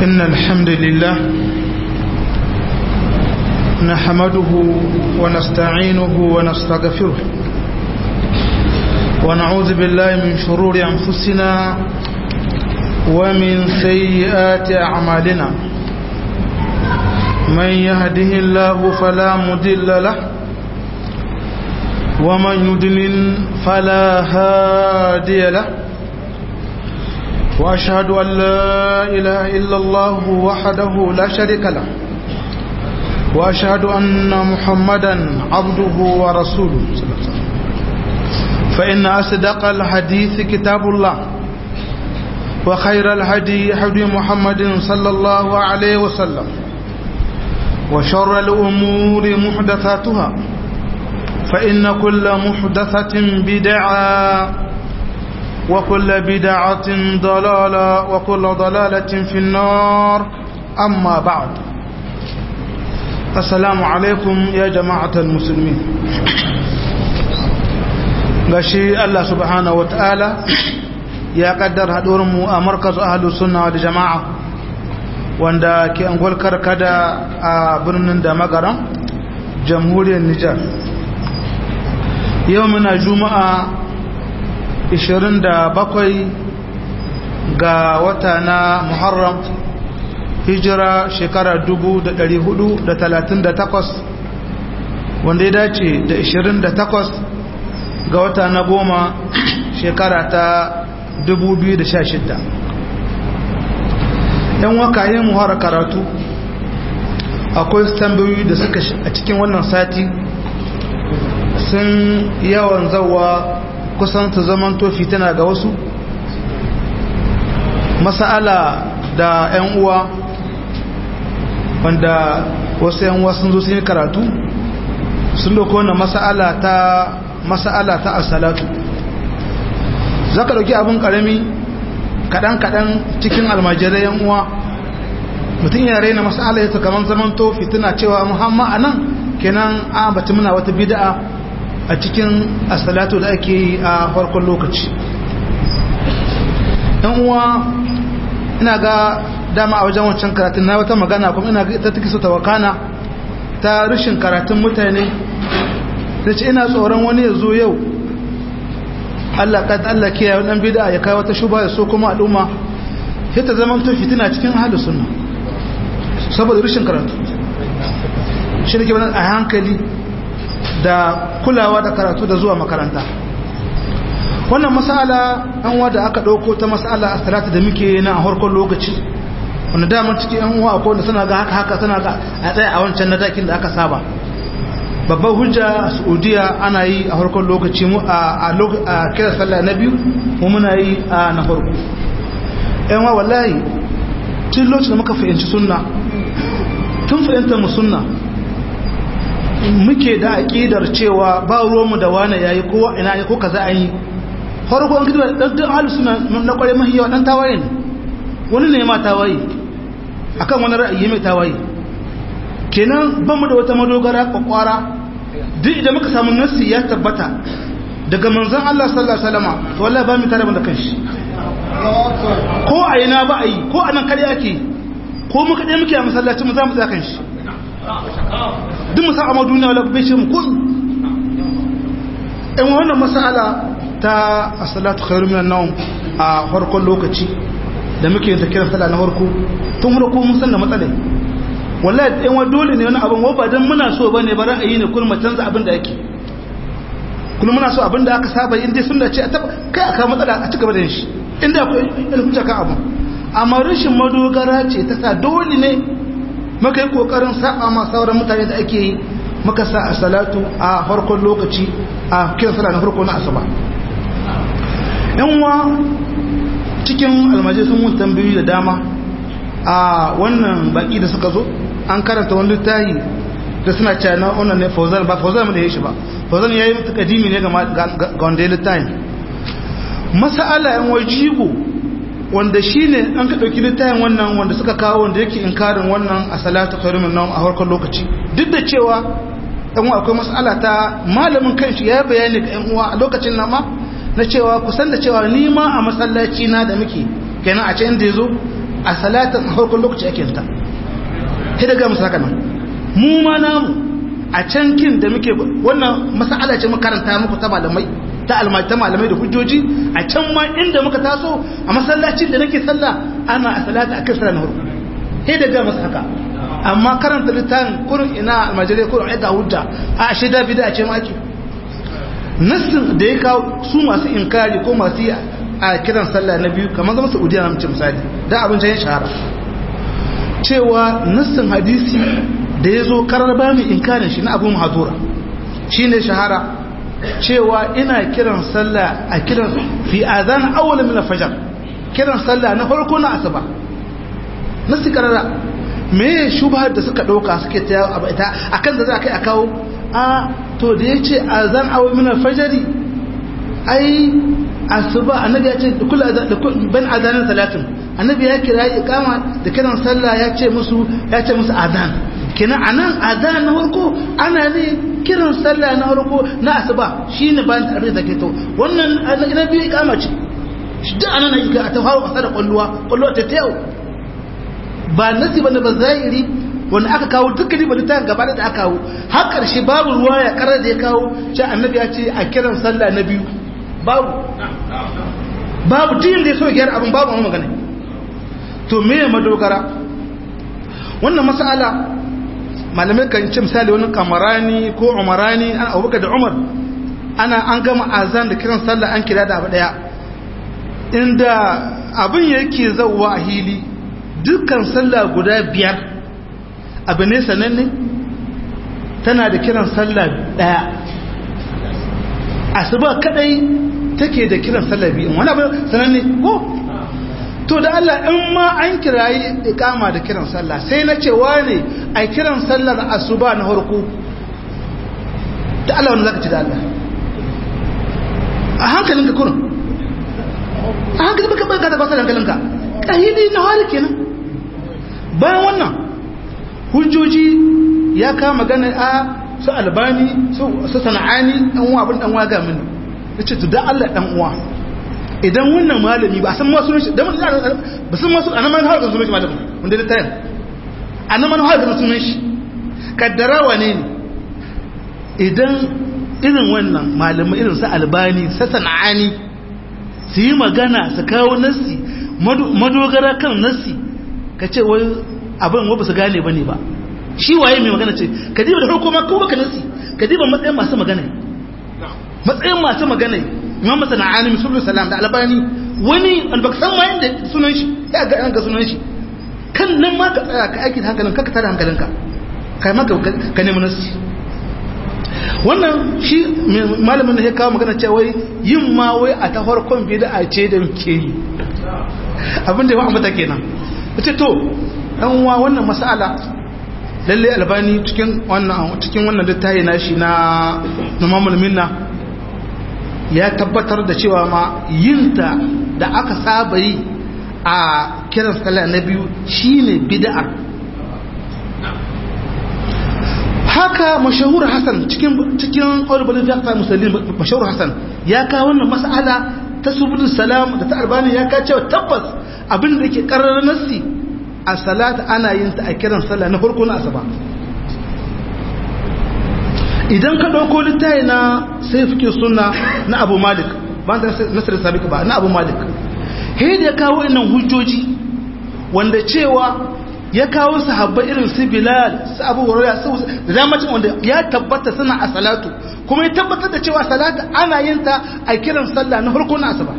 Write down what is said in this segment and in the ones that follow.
إن الحمد لله نحمده ونستعينه ونستغفره ونعوذ بالله من شرور أنفسنا ومن سيئات أعمالنا من يهده الله فلا مضل له ومن يضلل فلا هادي له وأشهد أن لا إله إلا الله وحده لا شريك له وأشهد أن محمدا عبده ورسوله فإن أصدق الحديث كتاب الله وخير الهدي هدي محمد صلى الله عليه وسلم وشر الأمور محدثاتها فإن كل محدثة بدعة وكل بدعة ضلالة وكل ضلالة في النار أما بعد السلام عليكم يا جماعة المسلمين gashi Allah subhanahu wa ta'ala ya kaddar mu a markaz ahalu sunna da jama'a wanda ke angol karkada a birnin da magaran jamhuriyar Nijar yau muna juma'a 27 ga wata na muharram hijira shekara 438 wanda ya dace da 28 ga wata na goma shekara ta 2016 yan wakayen muhara karatu akwai tambayoyi da suka a cikin wannan sati sun yawan zawa kusan ta zaman tofi tana ga wasu masala da 'yan uwa wanda wasu 'yan uwa sun zo sun yi karatu sun doko wannan masala ta masala ta asalatu za ka dauki abin karami kaɗan-kaɗan cikin almajirai 'yan uwa mutum ya raina masala ya kamar zaman tofi tana cewa muhamma a nan kenan a bata muna wata bida'a a cikin asalatu da ake yi a farkon lokaci yan uwa ina ga dama a wajen wancan karatun na wata magana kuma ina ga ita take so ta wakana ta rashin karatun mutane da ce ina tsoron wani ya zo yau Allah ka Allah kiyaye dan bid'a ya kai wata shuba ya so kuma al'umma sai ta zama to fitina cikin ahlus sunna saboda rashin karatu shi ne ke a hankali da kulawa da karatu da zuwa makaranta wannan masala an wada aka ɗauko ta masala a salatu da muke na a harkar lokaci wanda damar cikin yan uwa ko da suna ga haka haka suna ga a tsaye a wancan na dakin da aka saba babban hujja a saudiya ana yi a harkar lokaci mu a kira sallah na biyu mu muna yi a na farko yan wa wallahi tun lokacin da muka fahimci sunna tun fahimtar mu sunna muke da aƙidar cewa ba ruwanmu da wane ya yi kowa ina ya ko kaza an yi farko an gidan ɗan halu suna na ƙware mahi yawa ɗan tawaye ne wani ne ma tawaye akan wani ra'ayi mai tawaye kenan ban mu da wata madogara kwakwara duk idan muka samu nassi ya tabbata daga manzon Allah sallallahu alaihi wasallam to wallahi ba mu tare da kanshi ko a ina ba a yi ko anan kare ake ko muka dai muke a masallacin mu za mu tsaya kanshi duk musa a duniya wala bai ce mu kun in wannan masala ta as-salatu khairu minan nawm a farkon lokaci da muke ta kira sallah na farko tun farko mun san da matsala wallahi in wa dole ne wani abin wa ba dan muna so bane ba ra'ayi ne kullum canza abin da yake kullum muna so abin da aka saba in dai sunna ce a taba kai aka matsala a cigaba da shi inda akwai ilmin kan abu amma rashin madogara ce ta sa dole ne muka yi kokarin saba ma sauran mutane da ake yi muka sa a salatu a farkon lokaci a kiran sallah na farko na asuba yanwa cikin almajai sun mun tambayoyi da dama a wannan baki da suka zo an karanta wani littafi da suna cewa na wannan ne fauzan ba fauzan mu da yashi ba fauzan yayi mutu kadimi ne ga wanda ya littafin masala yan wajibu wanda shine an ka dauki littafin wannan wanda suka kawo wanda yake inkarin wannan a salatu khairumin nawm a harkar lokaci duk da cewa yan uwa akwai mas'ala ta malamin kanshi ya bayani ga yan uwa a lokacin nan ma na cewa kusan da cewa ni ma a masallaci na da muke kenan a can da yazo a salatin harkar lokaci ake ta sai daga musu haka nan mu ma namu a can kin da muke wannan mas'ala ce makaranta muku ta malamai ta almata malamai da hujjoji a can ma inda muka taso a masallacin da nake sallah ana a salata a kan sallah na harko sai daga musu haka amma karanta littafin kurin ina almajirai kurin aika hujja a ashe da bida ce ma ake nassin da ya kawo su masu inkari ko masu yi a kiran sallah na biyu kamar zama saudiya na mace misali da abin ya shahara cewa nassin hadisi da ya zo karar ba mai inkarin shi na abu mahadura shi ne shahara cewa ina kiran sallah a kiran fi azan awwal min al-fajr kiran sallah na farko na asuba nassi karara me shubhar da suka dauka suke ta abu ita akan da za kai a kawo a to da yace azan awwal min al-fajr ai asuba annabi ya ce kullu azan ban azanin salatin annabi ya kira iqama da kiran sallah ya ce musu ya ce musu azan kenan anan azan na farko ana ne kiran sallah na farko na asuba shine bayan tarbiyya da to wannan annabi iqama ce shi da anan ga ta fara kasa da kulluwa kulluwa ta tayo ba nasi bane ba zahiri wanda aka kawo dukkan ba ta gaba da aka kawo har karshe babu ruwa ya karar da ya kawo ce annabi ya ce a kiran sallah na biyu babu babu din da ya so ya gyara abin babu wani magana to me ya madogara wannan mas'ala malamai kan ce misali wani kamarani ko umarani an abubakar da umar ana an gama azan da kiran sallah an kira da abu daya inda abin yake zauwa a hili dukkan sallah guda biyar abu ne sananne tana da kiran sallah daya asuba kadai take da kiran sallah biyu wani abu sananne ko to da Allah in ma an kirayi ikama da kiran sallah sai na cewa ne a kiran sallar asuba na harko da Allah wani zaka ci da Allah a hankalin ka kurin a hankalin baka baka da kwasa hankalinka kahidi na hali kenan bayan wannan hujjoji ya kama magana a su albani su sana'ani dan uwa abin dan uwa ga mini yace to da Allah dan uwa idan wannan malami ba san masu shi da ba san masu anan man hawa sunan shi malami wanda da tayin anan man hawa sunan shi kaddara wane ne idan irin wannan malamai irin su albani sa sana'ani su yi magana su kawo nassi madogara kan nassi ka ce wai abin wa ba su gane ba ne ba shi waye mai magana ce ka diba da farko ma kawo baka nassi ka diba matsayin masu magana matsayin masu magana imam masana'ani musulun salam da albani wani albak san ma yadda sunan shi ya ga yanka sunan shi kan nan ma ka tsaya ka aiki da hankalin ka ka tada hankalinka kai ma ka nemi nasi wannan shi malamin da ya kawo magana cewa wai yin ma wai a ta farkon bid'a ce da muke yi abin da ya ambata kenan ce to dan uwa wannan mas'ala lalle albani cikin wannan cikin wannan littafi nashi na numamul minna ya tabbatar da cewa ma yinta da aka saba yi a kiran sallah na biyu shine bid'a haka mashahur hasan cikin cikin ulubulin fiqh muslim mashahur hasan ya kawo wannan mas'ala ta subul salam da ta albani ya ka cewa tabbas abin da yake karrar nassi a salata ana yin ta a kiran sallah na farko na asaba idan ka ɗauko littayi na sai fi suna na abu malik ba da nasir sabik ba na abu malik da ya kawo inan hujjoji wanda cewa ya kawo sahabba irin su bilal su abu hurara su da damacin wanda ya tabbata suna a salatu kuma ya tabbatar da cewa salatu ana yin ta a kiran sallah na farko na asaba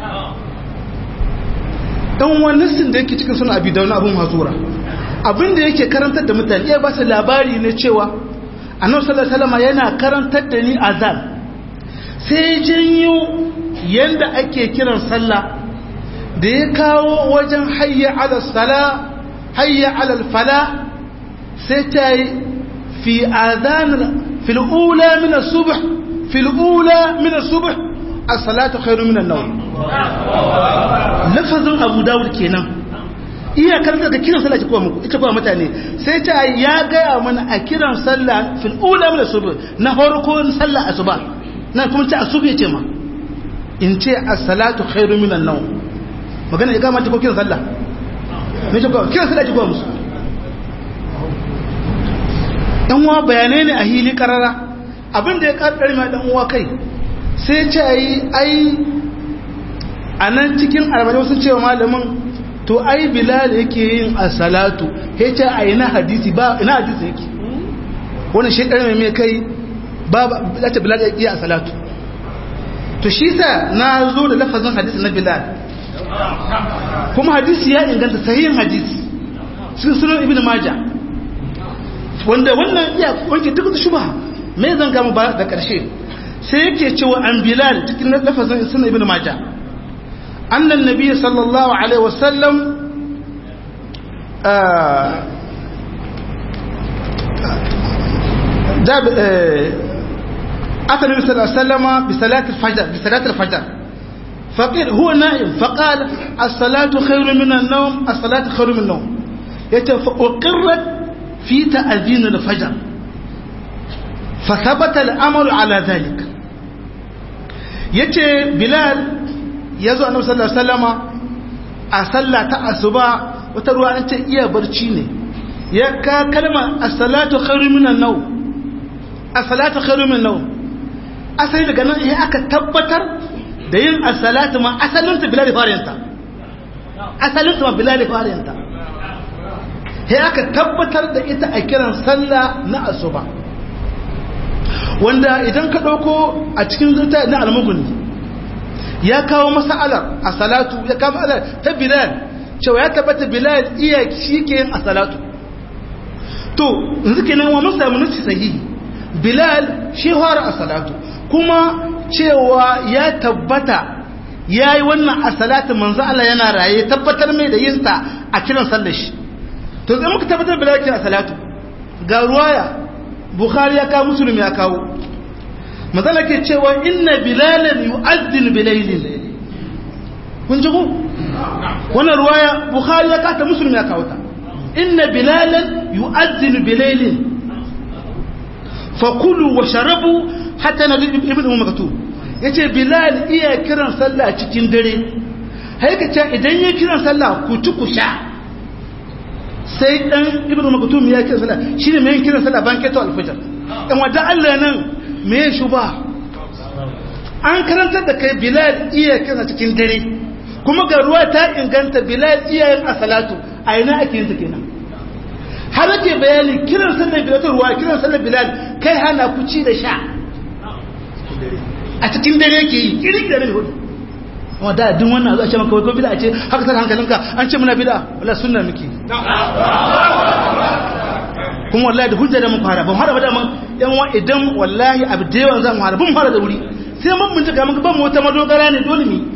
dan wannan sin da yake cikin suna abi da wani abun hazura abinda yake karantar da mutane ya ba su labari ne cewa annabi sallallahu alaihi wasallam yana karantar da ni azan sai janyo yanda ake kiran sallah da ya kawo wajen hayya ala sala hayya ala fala sai ta yi fi azan fil ula min as-subh fil ula min as-subh as-salatu khairu min an-nawm lafazin abu dawud kenan iyakar da kiran sallah ce kuma muku ita kuma mutane sai ta ya gaya mana a kiran sallah fil ula min subh na farko sallah asuba na kuma ta asuba ce ma in ce as-salatu khairu min an-nawm magana ya gama ta ko kiran sallah me ce koya kiran sallah ake koya musu dan uwa bayanai ne a hili karara abin da ya kaddar mai dan uwa kai sai ce ai ai a nan cikin arba'in sun ce wa malamin to ai bilal yake yin as-salatu he ce ai na hadisi ba ina hadisi yake wannan shi ɗan mai kai ba ba ta bilal yake as-salatu to shi sa na zo da lafazin hadisi na bilal kuma hadisi ya inganta sahihin hadisi sun sunan ibn majah wanda wannan iya wanke duk da shubha me zan gama ba da karshe sai yake cewa an bilal cikin lafazin sunan ibn majah annan nabiy sallallahu alaihi wasallam da أتى النبي صلى الله عليه وسلم بصلاة الفجر بصلاة الفجر فقيل هو نائم فقال الصلاة خير من النوم الصلاة خير من النوم وقرت في تأذين الفجر فثبت الأمر على ذلك yace bilal ya zo annabi sallallahu alaihi wasallama a sallah ta asuba wata ruwa an ce iya barci ne ya ka kalma as-salatu khairu minan nawm as-salatu khairu minan nawm asali daga nan ya aka tabbatar da yin as-salatu ma asalin ta bilal fariyanta asalin ta ma bilal fariyanta sai aka tabbatar da ita a kiran sallah na asuba wanda idan ka ɗauko a cikin zuta na almuguni ya kawo masa'alar a salatu ya kawo masa'alar ta bilal cewa ya tabbata bilal iya shi ke yin a salatu to yanzu kenan wa mun samu nufi sahihi bilal shi fara a salatu kuma cewa ya tabbata ya yi wannan a salatu manzo Allah yana raye tabbatar mai da yinsa a kiran sallar shi to zai muka tabbatar bilal ke a salatu ga ruwaya bukhari ya kawo musulmi ya kawo matsala ke cewa inna bilalan yu'azzin bilailin kun ji ku wannan ruwaya bukhari ya kata musulmi ya kawo ta inna bilalan yu'azzin bilailin fakulu wa sharabu hatta na ibn umar maktum yace bilal iya kiran sallah cikin dare haika ce idan ya kiran sallah ku ci ku sha sai dan ibnu maktum ya kira sallah shine mai kiran sallah ban keto alfajr dan wanda Allah nan me ya shuba an karantar da kai bilal iya kira cikin dare kuma ga ruwa ta inganta bilal iya yin asalatu a ina ake yin ta kenan har ake bayani kiran sallar bilal ta ruwa kiran sallar bilal kai hana ku ci da sha a cikin dare yake yi kiri da dare hudu wadda duk wannan zuwa ce maka wai ko bida ce haka sai hankalinka an ce muna bida wala sunna miki kuma wallahi da hujja da mun fara ban fara ba da mun yan wa idan wallahi abu da yawan zan fara ban fara da wuri sai mun bincika mun ban wata madogara ne dole mi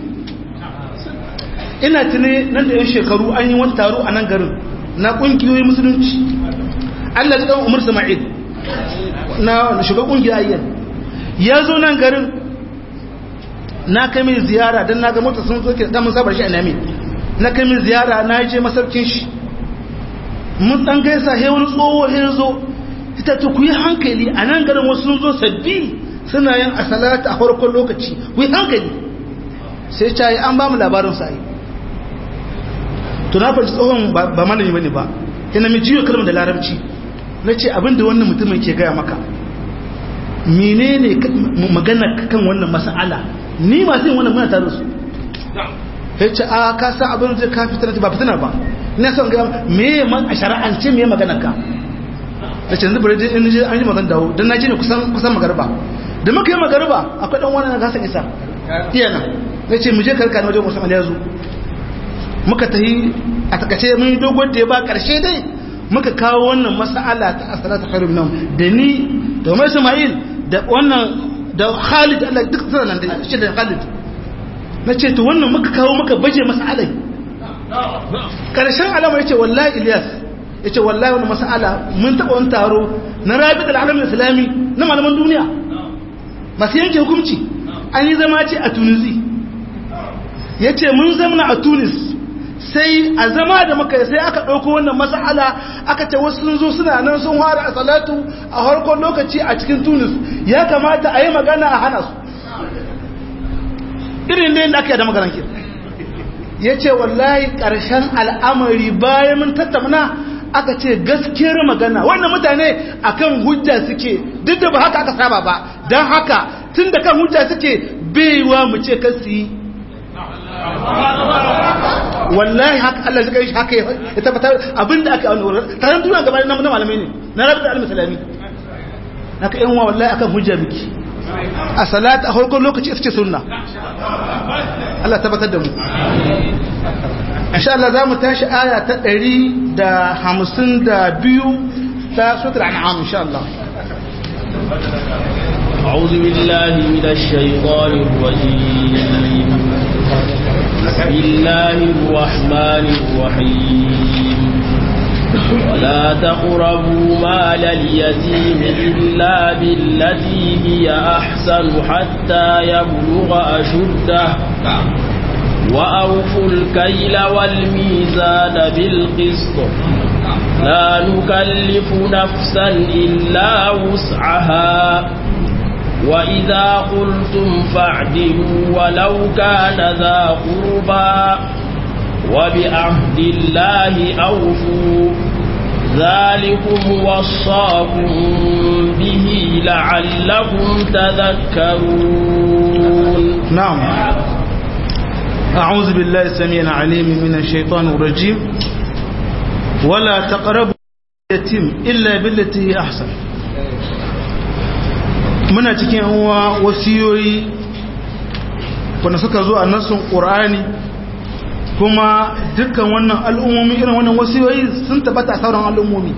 ina tune nan da yan shekaru an yi wani taro a nan garin na kungiyoyin musulunci Allah ya dan Umar Sama'il na shugaban kungiya ayyan ya zo nan garin na kai min ziyara don na ga mota sun zo da mun sabar shi a nami na kai min ziyara na je masarkin shi mun dan gaisa he wani tsoho he zo ita to ku yi hankali a nan garin wasu sun zo sabbi suna yin asalata a farkon lokaci ku yi hankali sai ta yi an ba mu labarin sa yi to na fahimci tsohon ba malami bane ba ina mai jiyo kalmar da larabci na ce abinda wannan mutumin ke gaya maka menene magana kan wannan mas'ala ni masu yin wannan muna tare su ya ce a ka san abin da ka fitar ba fitina ba ina son ga me man a shari'ance me magana ka da ce yanzu bari in je an yi magana dawo dan naji ne kusan kusan magarba da muka yi magarba akwai dan wani na gasa isa iya na na ce mu je karka na wajen musamman ya zo muka tahi a takace mun yi dogon da ya ba karshe dai muka kawo wannan mas'ala ta asalata khairun nan da ni da Umar Ismail da wannan da Khalid Allah duk suna nan da shi da Khalid na ce to wannan muka kawo muka baje mas'alai karshen alama yace wallahi Ilyas yace wallahi wannan mas'ala mun taba wani taro na Rabi'ul Alamin Islami na malaman duniya masu yanke hukunci an yi zama ce a Tunisi yace mun zamana a Tunis sai a zama da muka sai aka ɗauko wannan mas'ala aka ce wasu sun zo suna nan sun fara a salatu a harkon lokaci a cikin tunis ya kamata a yi magana a hana su irin da yadda aka yi da magaran ke yace wallahi karshen al'amari bayan mun tattauna aka ce gaskiyar magana wannan mutane akan hujja suke duk da ba haka aka saba ba dan haka tunda kan hujja suke baiwa mu ce kasi wallahi haka Allah zai shi haka ya tabbatar abinda aka yi wannan taron duniya gaba na malamai ne na rabu da al-musulmi naka yan wa wallahi akan hujja miki a salat a farkon lokaci ita ce sunna Allah tabbatar da mu insha Allah za mu tashi aya ta 152 ta suratul an'am insha Allah أعوذ بالله من الشيطان الرجيم بسم الله الرحمن الرحيم ولا تقربوا مال اليتيم إلا بالتي هي أحسن حتى يبلغ أشده وأوفوا الكيل والميزان بالقسط لا نكلف نفسا إلا وسعها وإذا قلتم فاعدلوا ولو كان ذا قربى وبعهد الله أوفوا ذلكم وصاكم به لعلكم تذكرون نعم أعوذ بالله السميع العليم من الشيطان الرجيم ولا تقربوا اليتيم إلا بالتي هي أحسن muna cikin uwa wasiyoyi wanda suka zo a nassun ƙur'ani kuma dukkan wannan al'ummomi irin wannan wasiyoyi sun tabbata a sauran al'ummomi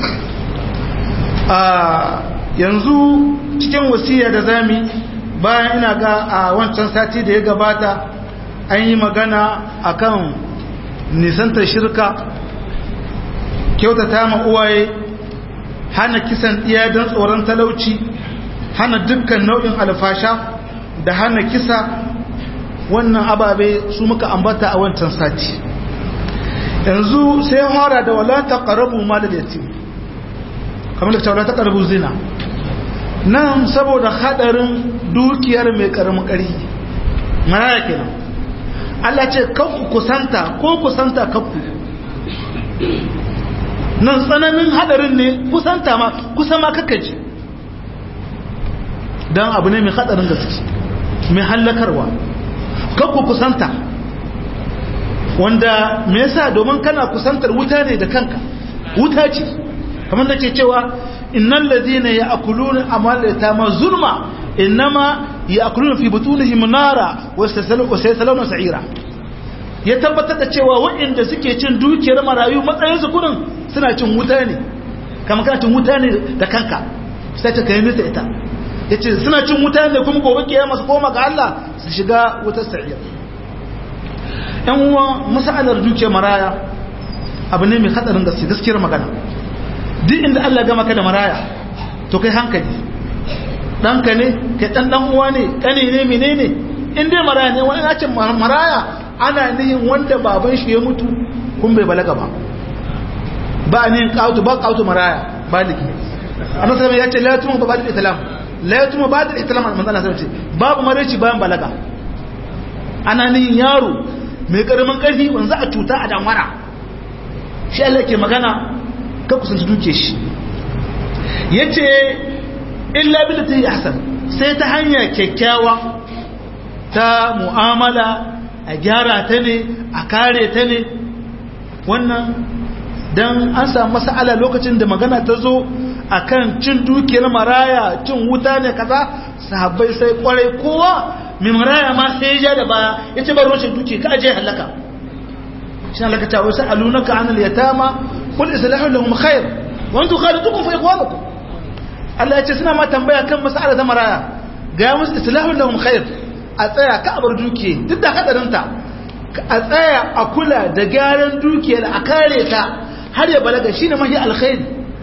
a yanzu cikin wasiya da zami bayan ina ga a wancan sati da ya gabata an yi magana akan nisantar shirka kyautata ma uwaye hana kisan iya don tsoron talauci hana dukkan nau'in alfasha da hana kisa wannan ababe su muka ambata a wancan sati yanzu sai hora da wala taqrabu mal yatim kamar da wala taqrabu zina nan saboda hadarin dukiyar mai karamin kari maraya kenan Allah ce kanku kusanta ko kusanta kanku nan tsananin hadarin ne kusanta ma kusa ma kakaji don abu ne mai hadarin gaske mai hallakarwa kakku kusanta wanda me yasa domin kana kusantar wuta ne da kanka wuta ce kamar da ke cewa innal ladina ya'kuluna amalata ma zulma innama ya'kuluna fi butunihim nara wa sayasaluna sa'ira ya tabbatar da cewa waɗanda suke cin dukiyar marayu matsayin su kudin suna cin wuta ne kamar kana cin wuta ne da kanka sai ta kai nisa ita yace suna cin wuta ne kuma gobe kiyama su koma ga Allah su shiga wutar sa'ira yan uwa masalar dukiyar maraya abu ne mai hadarin gaske gaskiyar magana duk inda Allah gama ka da maraya to kai hankali ɗanka ne kai ɗan ɗan uwa ne ƙane ne menene in dai maraya ne wani nacin maraya ana nihin wanda baban shi ya mutu kun bai balaga ba ba ne ƙautu ba ƙautu maraya baliki annabi sallallahu ya ce la yatuma ba da islam la yatuma ba da islam manzo Allah ce babu maraici bayan balaga ana nihin yaro mai karamin ƙarfi wanzu a cuta a damara shi Allah ke magana ka kusanci duke shi ya ce illa bi da ta yi hasan sai ta hanya kyakkyawa ta mu'amala a gyara ta ne a kare ta ne wannan don an samu masa'ala lokacin da magana ta zo a kan cin dukiyar maraya cin wuta ne kaza sahabbai sai kwarai kowa mai maraya ma sai ya ja da baya ya ce bari rashin duki ka aje halaka shi halaka ta wasu alunaka an al-yatama qul islahu lahum khair wa antum khalidukum fa ikhwanukum Allah ya ce suna ma tambaya kan mas'ala ta maraya ga musu islahu lahum khair a tsaya ka abar dukiye duk da hadarin ta a tsaya a kula da gyaran dukiyar a kare ta har ya balaga shine mahi alkhair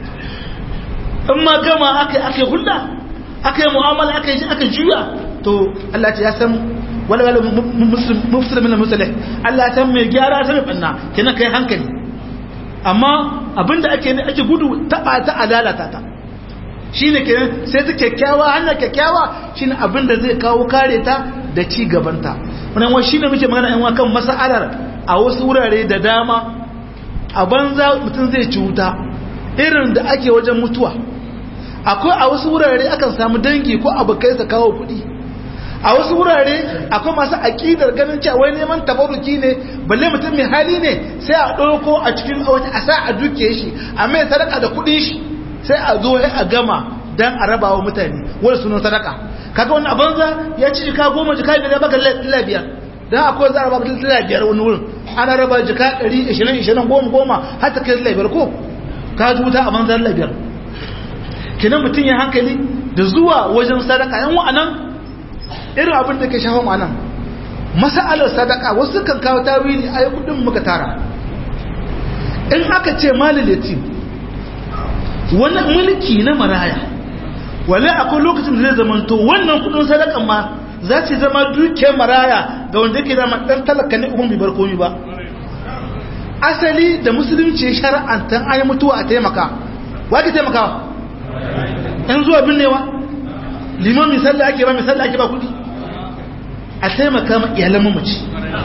in ma gama aka aka hulɗa aka yi mu'amala aka yi aka juya to Allah ya san wala wala mufsir min al-musalih Allah ya san mai gyara ta mai banna kenan kai hankali amma abinda ake ne ake gudu taba ta alalata ta shine kenan sai ta kyakkyawa hanya kyakkyawa shine abinda zai kawo kare ta da ci gabanta wannan wai shine muke magana yan kan mas'alar a wasu wurare da dama a banza mutum zai ci wuta irin da ake wajen mutuwa akwai a wasu wurare akan samu dangi ko abokai su kawo kuɗi a wasu wurare akwai masu aƙidar ganin cewa wai neman tabaruki ne balle mutum mai hali ne sai a ɗauko a cikin wani a sa a duke shi a mai sadaka da kuɗin shi sai a zo a gama dan a raba wa mutane wani sunan sadaka kaga wani abanza ya ci jika goma jika biyar ya baka lila biyar dan akwai za a raba lila biyar wani wurin ana raba jika ɗari ishirin ishirin goma goma har ta kai lila biyar ko ka ji wuta a banza lila biyar kenan mutum ya hankali da zuwa wajen sadaka yan wa'anan irin abin da ke shafa ma'anan masa'alar sadaka wasu kan kawo tawili a yi kudin muka tara in aka ce malilati wani mulki na maraya wale akwai lokacin da zai zamanto wannan kudin sadakan ma za ce zama dukiyar maraya ga wanda yake zama dan talaka ne ubun bar komi ba asali da musulunci shara'antan ayi mutuwa a taimaka wa ke taimakawa yan zuwa binnewa liman misali ake ba misali ake ba kudi a taimaka ma iyalan mamaci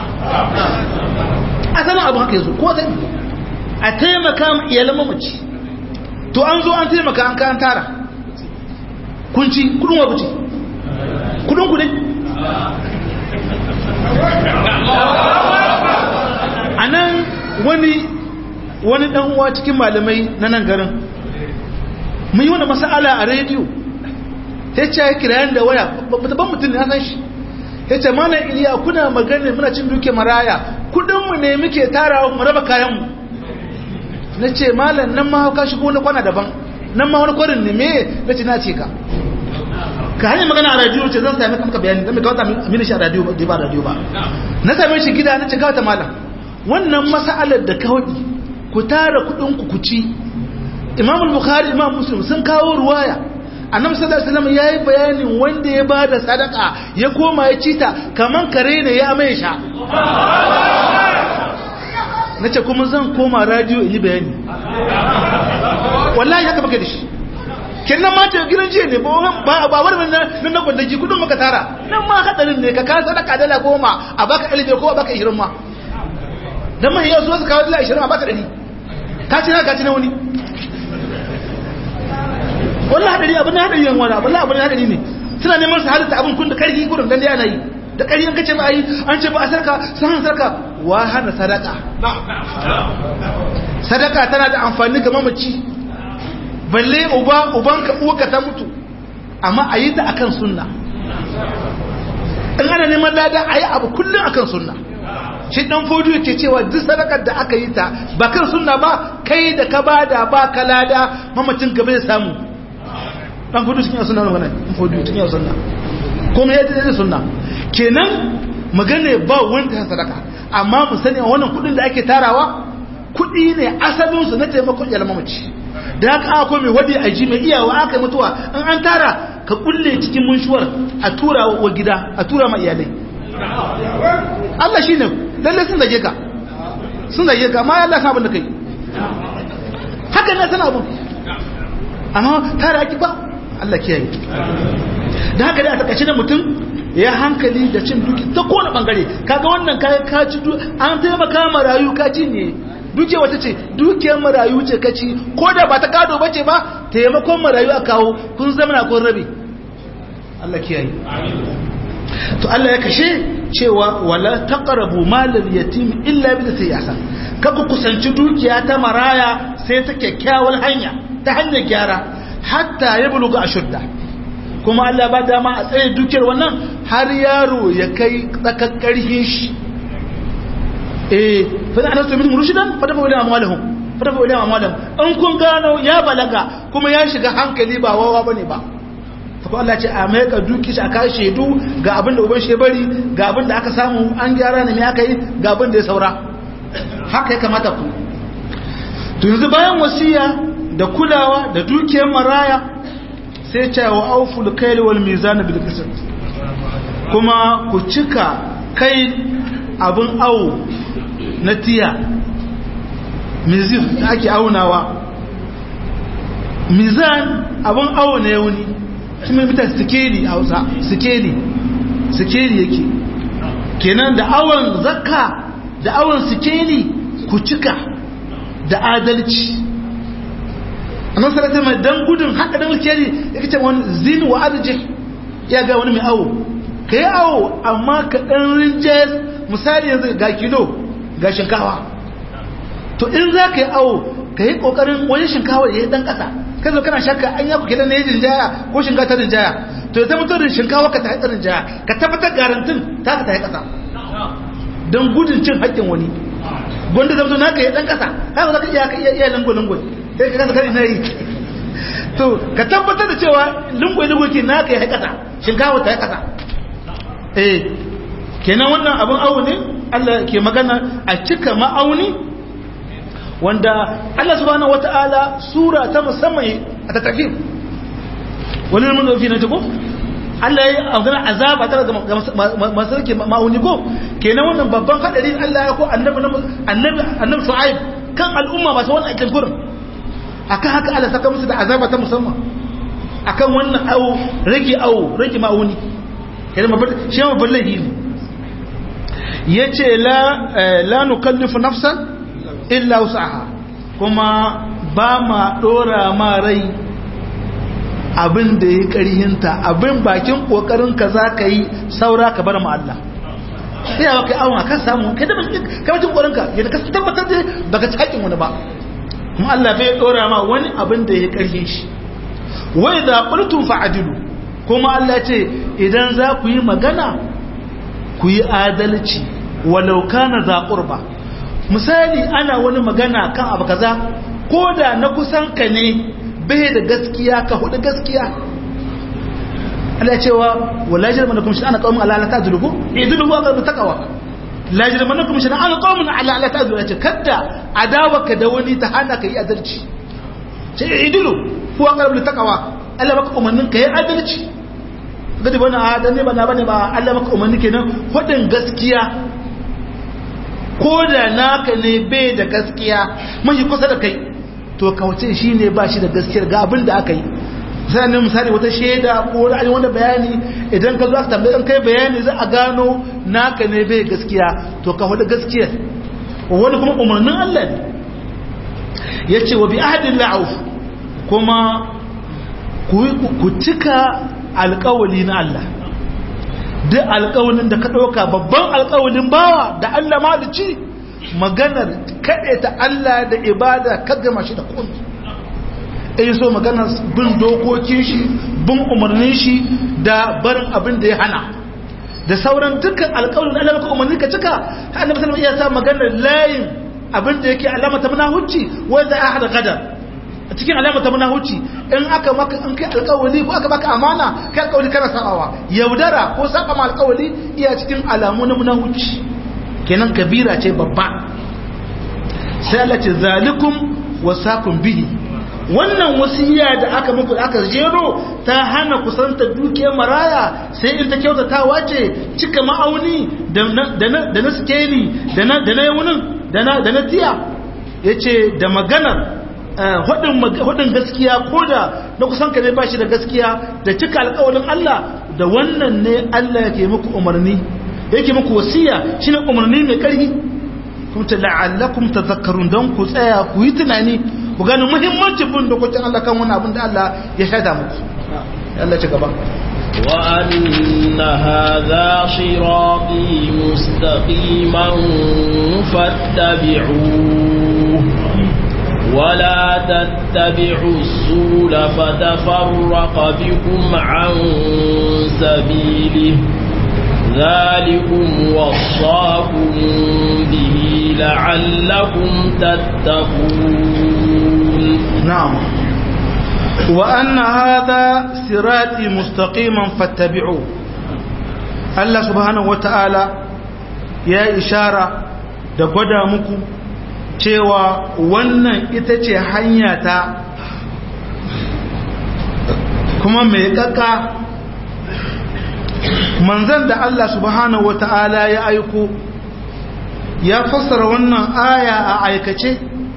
asalin abu haka yanzu ko zai a taimaka ma iyalan mamaci to an zo an taimaka an kayan tara kunci kudin wa kuci kudin kudin a nan wani wani dan uwa cikin malamai na nan garin mun yi wani masala a rediyo ya ce ya kirayen da waya ban mutum ne san shi ya ce mana iliya kuna magana muna cin duke maraya kudinmu ne muke tarawa mu raba kayanmu na ce malam nan ma ka shigo na kwana daban nan ma wani kwarin ne me na ce na ce ka ka hanyar magana a radiyo ce zan sami kamka bayani zan mai kawata mini shi a radiyo ba ba radiyo ba na same shi gida na ce kawata malam wannan masa'alar da kawai ku tara kudinku ku ci imamul bukhari imam muslim sun kawo ruwaya annabi sallallahu alaihi wasallam yayi bayanin wanda ya bada sadaka ya koma ya cita kaman kare ne ya mai sha nace kuma zan koma radio in yi bayani wallahi haka baka da shi kinnan ma ta gidan jiya ne ba ba wani nan na gwandaji kudin maka tara nan ma hadarin ne ka ka sadaka dala goma a baka ɗalibai ko a baka ishirin ma dan mai yau su kawo dala ishirin a baka ɗari ka ci na ka ci na wani wallahi hadari abin hadari yan wani wallahi abin hadari ne suna neman su halitta abin kun da karfi gurin dan da yana yi da karfi an kace ba ai an ce ba a sarka san sarka wa hana sadaka sadaka tana da amfani ga mamaci balle uba ubanka uwarka ta mutu amma a yi ta akan sunna in ana neman lada a yi abu kullum akan sunna shi dan fodo yake cewa duk sadakar da aka yi ta ba kan sunna ba kai da ka bada ba ka lada mamacin ka bai samu dan fodo cikin sunna wannan dan fodo cikin sunna kuma yadda yadda sunna kenan magana ba wanda ya sadaka amma mu sani wannan kudin da ake tarawa kudi ne asalin su na taimakon iyalan mamaci da haka akwai mai wadi a ji mai iyawa aka mutuwa in an tara ka kulle cikin munshuwar a tura wa gida a tura ma iyalai Allah shi ne lalle sun zage ka sun zage ka amma Allah san abin da kai haka ne sana abin amma tare ake ba Allah kiyaye da haka dai a takaice da mutum ya hankali da cin duki ta kowane bangare kaga wannan kayan ka ci an taimaka marayu ka ci ne duke wata ce dukiyar marayu ce ka ci ko da ba ta gado ba ce ba taimakon marayu a kawo kun zama na kun rabe Allah kiyaye to Allah ya kashe cewa wala taqrabu malal yatim illa bi siyasa kaku kusanci dukiya ta maraya sai ta kyakkyawar hanya ta hanyar gyara hatta ya buluga ashudda kuma Allah ba dama a tsaye dukiyar wannan har yaro ya kai tsakar karhin shi eh fa ana so min rushidan fa dafa wala amwalahum fa dafa wala amwalahum in kun gano ya balaga kuma ya shiga hankali ba wawa bane ba ko Allah ce a mai ka duki shi a kai shaidu ga abin da uban shi bari ga abin da aka samu an gyara ne me aka yi ga abin da ya saura haka ya kamata ku to yanzu bayan wasiya da kulawa da dukiyar maraya sai ce wa auful kayl wal mizan bil qisd kuma ku cika kai abin awo na tiya mizif da ake aunawa mizan abin awo na yauni shi mai mita sikeli a hausa sikeli sikeli yake kenan da awon zakka da awon sikeli ku cika da adalci annan sarata mai dan gudun haka dan sikeli ya kace wani zin wa arjih ya ga wani mai awo ka yi awo amma ka ɗan rinjayar misali yanzu ga kilo ga shinkawa to in za ka yi awo ka yi ƙoƙarin wani shinkawa ya yi ɗan ƙasa ka zo kana shakka an yaku kidan na yi rinjaya ko shinkawa ta rinjaya to ya tabbatar da shinkawa ka ta haɗa rinjaya ka tabbatar garantin ta ka ta yi ƙasa don gudun cin haƙƙin wani gwanda zama na ka yi ɗan ƙasa haka za ka iya ka iya lungo-lungo sai ka kasa kari na yi to ka tabbatar da cewa lungo-lungo ke na ka yi ƙasa shinkawa ta yi ƙasa eh kenan wannan abin awo ne Allah ke magana a cika ma'auni wanda Allah subhanahu wata'ala sura ta musamman a tattafin wani mun dauki na tuko Allah ya magana azaba ta ga masu rike ma'auni ko kenan wannan babban hadari Allah ya ko annabi annabi annabi Shu'aib kan al'umma masu wannan aikin gurin akan haka Allah saka musu da azaba ta musamman akan wannan awo rage awo rage ma'auni shi ma babban laifi ne ya ce la nukallifu nafsan illa wasaha kuma ba ma dora ma rai abin da ya karihinta abin bakin kokarinka za ka yi saura ka bar ma Allah sai ya kai awon akan samu kai da kamacin kokarinka yadda ka tabbatar da baka ci haƙin wani ba kuma Allah bai dora ma wani abin da ya karhin shi wai da qultum fa'adilu kuma Allah ce idan za ku yi magana ku yi adalci walau kana za qurba misali ana wani magana kan abu kaza ko da na kusan ka ne bai da gaskiya ka hudu gaskiya Allah cewa wala jirmanakum shi ana qaumun ala la ta'duluhu idulu wa qad taqwa la jirmanakum shi ana qaumun ala la ta'dulu ce kadda adawaka da wani ta hana ka yi adalci sai idulu huwa qarab taqwa Allah baka umarnin ka yi adalci gadi bana adalci ba na bane ba Allah baka umarni kenan hudin gaskiya ko da naka ne bai da gaskiya mai kusa da kai to kauce shi ne ba shi da gaskiyar ga abin da aka yi sai ne misali wata shaida ko wani wanda bayani idan ka zo aka tambaye an kai bayani za a gano naka ne bai gaskiya to ka hudu gaskiyar wani kuma umarnin Allah ne yace wa bi ahdin la'uf kuma ku cika alƙawali na Allah duk alƙawalin da ka ɗauka babban alƙawalin bawa da Allah malici maganar kaɗe ta Allah da ibada ka gama shi da komi in so maganar bin dokokin shi bin umarnin shi da barin abin da ya hana da sauran dukkan alƙawalin Allah maka umarni ka cika annabi sallallahu alaihi wasallam maganar layin abin da yake alama ta munafici wanda ya hada gadar a cikin alama ta munahuci in aka maka in kai alƙawari ko aka baka amana kai alƙawari kana sabawa yaudara ko saba ma alƙawari iya cikin alamu na munahuci kenan kabira ce babba sai Allah ce zalikum wasakum bihi wannan wasiya da aka muku aka jero ta hana kusanta dukiyar maraya sai in ta kyautatawa ce cika ma'auni da na skeli da na yawunin da na tiya ya ce da maganar hudun gaskiya ko da na kusan ka ne ba shi da gaskiya da cika alkawalin Allah da wannan ne Allah yake muku umarni yake muku wasiya shine umarni mai karfi kuma ta la'allakum tadhakkarun don ku tsaya ku yi tunani ku gane muhimmancin bin dokokin Allah kan wani abin da Allah ya shaida muku Allah ci gaba وأن هذا صراطي مستقيما فاتبعوه ولا تتبعوا السبل فتفرق بكم عن سبيله ذلكم وصاكم به لعلكم تتقون نعم وأن هذا صراطي مستقيما فاتبعوه الله سبحانه وتعالى يا إشارة da gwada muku cewa wannan ita ce hanya ta kuma mai kaka manzan da Allah subhanahu wata'ala ya aiko ya fassara wannan aya a aikace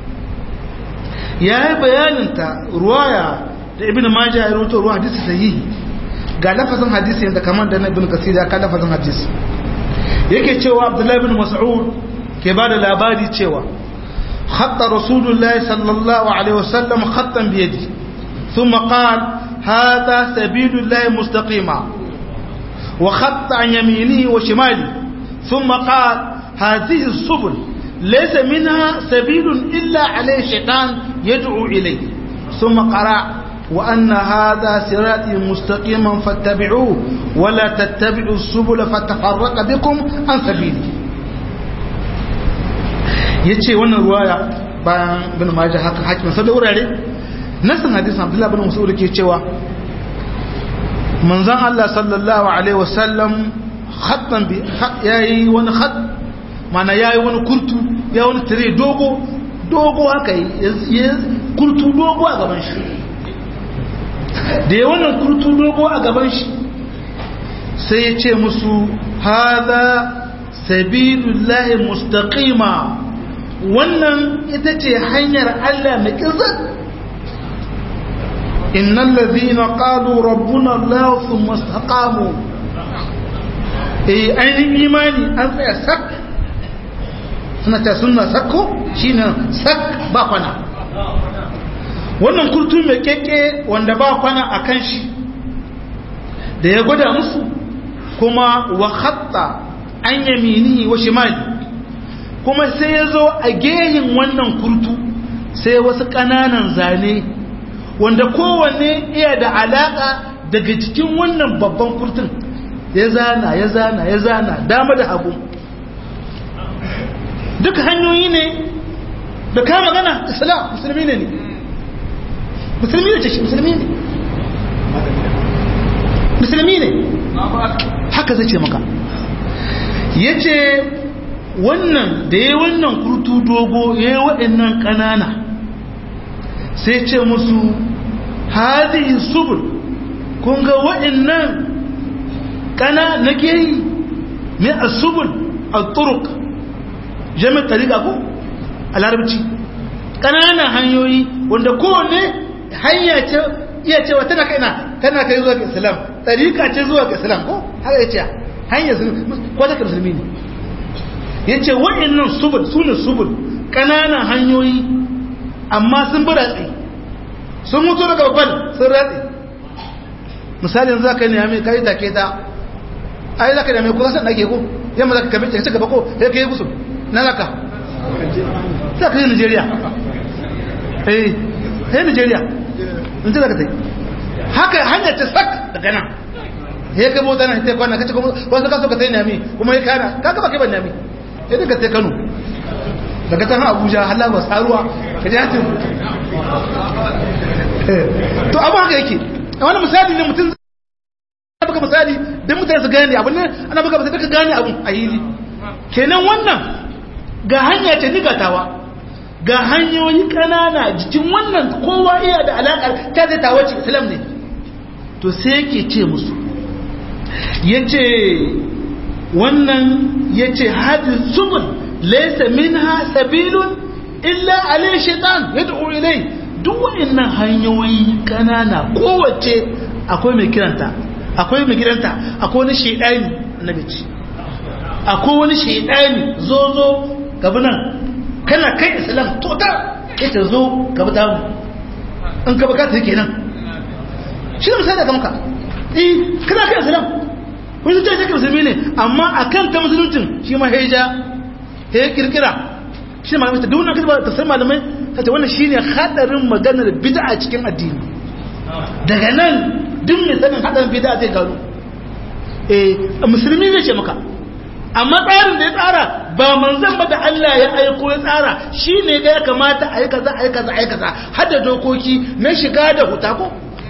ya yi bayaninta ruwaya da ibn majah ya rubuta ruwa hadisi sahihi ga lafazin hadisi yadda kamar da na ibn kasir ya ka lafazin hadisi yake cewa abdullahi bin mas'ud ke ba da labari cewa khatta rasulullahi sallallahu alaihi wasallam khattan biyadi thumma qala hadha sabilullahi mustaqima wa khatta an yaminihi wa shimali thumma qala hadhihi as-subul laysa minha sabilun illa alayhi shaytan yad'u ilayhi thumma qara وأن هذا صراطي مستقيما فاتبعوه ولا تتبعوا السبل فتفرق بكم عن سبيله yace wannan ruwaya bayan bin majah haka hakimin sai da wurare nasan hadisin Abdullah bin Mas'ud ke cewa manzon Allah sallallahu alaihi wasallam khattan bi yayi wani khat mana yayi wani kurtu ya wani tire dogo dogo haka yi kurtu dogo a gaban shi da ya wannan kurtu dogo a gaban shi sai ya ce musu haza sabilullahi mustaqima wannan ita ce hanyar Allah mai kizar innal ladhina qalu rabbuna Allah thumma istaqamu eh ainihin imani an tsaya sak suna ta sunna sakko shine sak ba kwana wannan kurtu mai keke wanda ba kwana a kan shi da ya gwada musu kuma wa khatta an yamini wa shimali kuma sai ya zo a gehin wannan kurtu sai wasu ƙananan zane wanda kowanne iya da alaƙa daga cikin wannan babban kurtun ya zana ya zana ya zana dama da hagu duka hanyoyi ne da ka magana islam musulmi ne ne musulmi ne ce musulmi ne musulmi ne haka zai ce maka ya ce wannan da ya wannan kurtu dogo ya yi waɗannan ƙanana sai ce musu hadihi subul kun ga waɗannan ƙana na ke yi mai a subul a turuk jami'ar tariƙa ko a larabci ƙananan hanyoyi wanda kowane hanya ce iya cewa tana kai na tana kai zuwa ga islam tariƙa ce zuwa ga islam ko haka ya ce hanyar ko ta musulmi ne ya ce waɗannan subul su ne subul ƙananan hanyoyi amma sun bi ratsi sun mutu daga babban sun ratsi misali yanzu za ka yi nemi ka yi take ta ai za ka nemi ko kasan ɗage ko yamma za ka kabe ce gaba ko ya ka yi gusu na laka za ka yi nigeria eh yi nigeria in ji za ka ta yi haka hanyar ta sak daga nan ya kai mota nan ta kwana kace kuma wasu kaso ka ta yi nemi kuma ya kana ka gaba kai ban nemi ya daga ta kano daga ta abuja halar ba saruwa ka ji hatin to abu haka yake a wani misali ne mutum zai baka misali don mutane su gane abu ne ana baka misali ka gane abu a hili kenan wannan ga hanya ce nigatawa ga hanyoyi kanana jikin wannan kowa iya da alaƙar ta zai tawo ce islam ne to sai yake ce musu ya ce wannan ya ce hadin subul laisa minha sabilun illa alai shaitan yad'u ilai duk waɗannan hanyoyi kanana kowace akwai mai kiranta akwai mai kiranta akwai wani shaidani na bici akwai wani shaidani zo zo gabi nan kana kai islam total ita zo gabi damu in ka bukata yake nan shi ne misali da kamka eh kana kai islam wani zai take musulmi ne amma akan ta musuluncin shi ma heja ya kirkira shi malamai ta duna kirba ta sai malamai ta ce wannan shine hadarin maganar bid'a cikin addini daga nan duk mai sanin hadarin bid'a zai gano eh musulmi zai ce maka amma tsarin da ya tsara ba manzon ba da Allah ya aiko ya tsara shine ga ya kamata a yi kaza a yi kaza a yi kaza har da dokoki na shiga da huta ko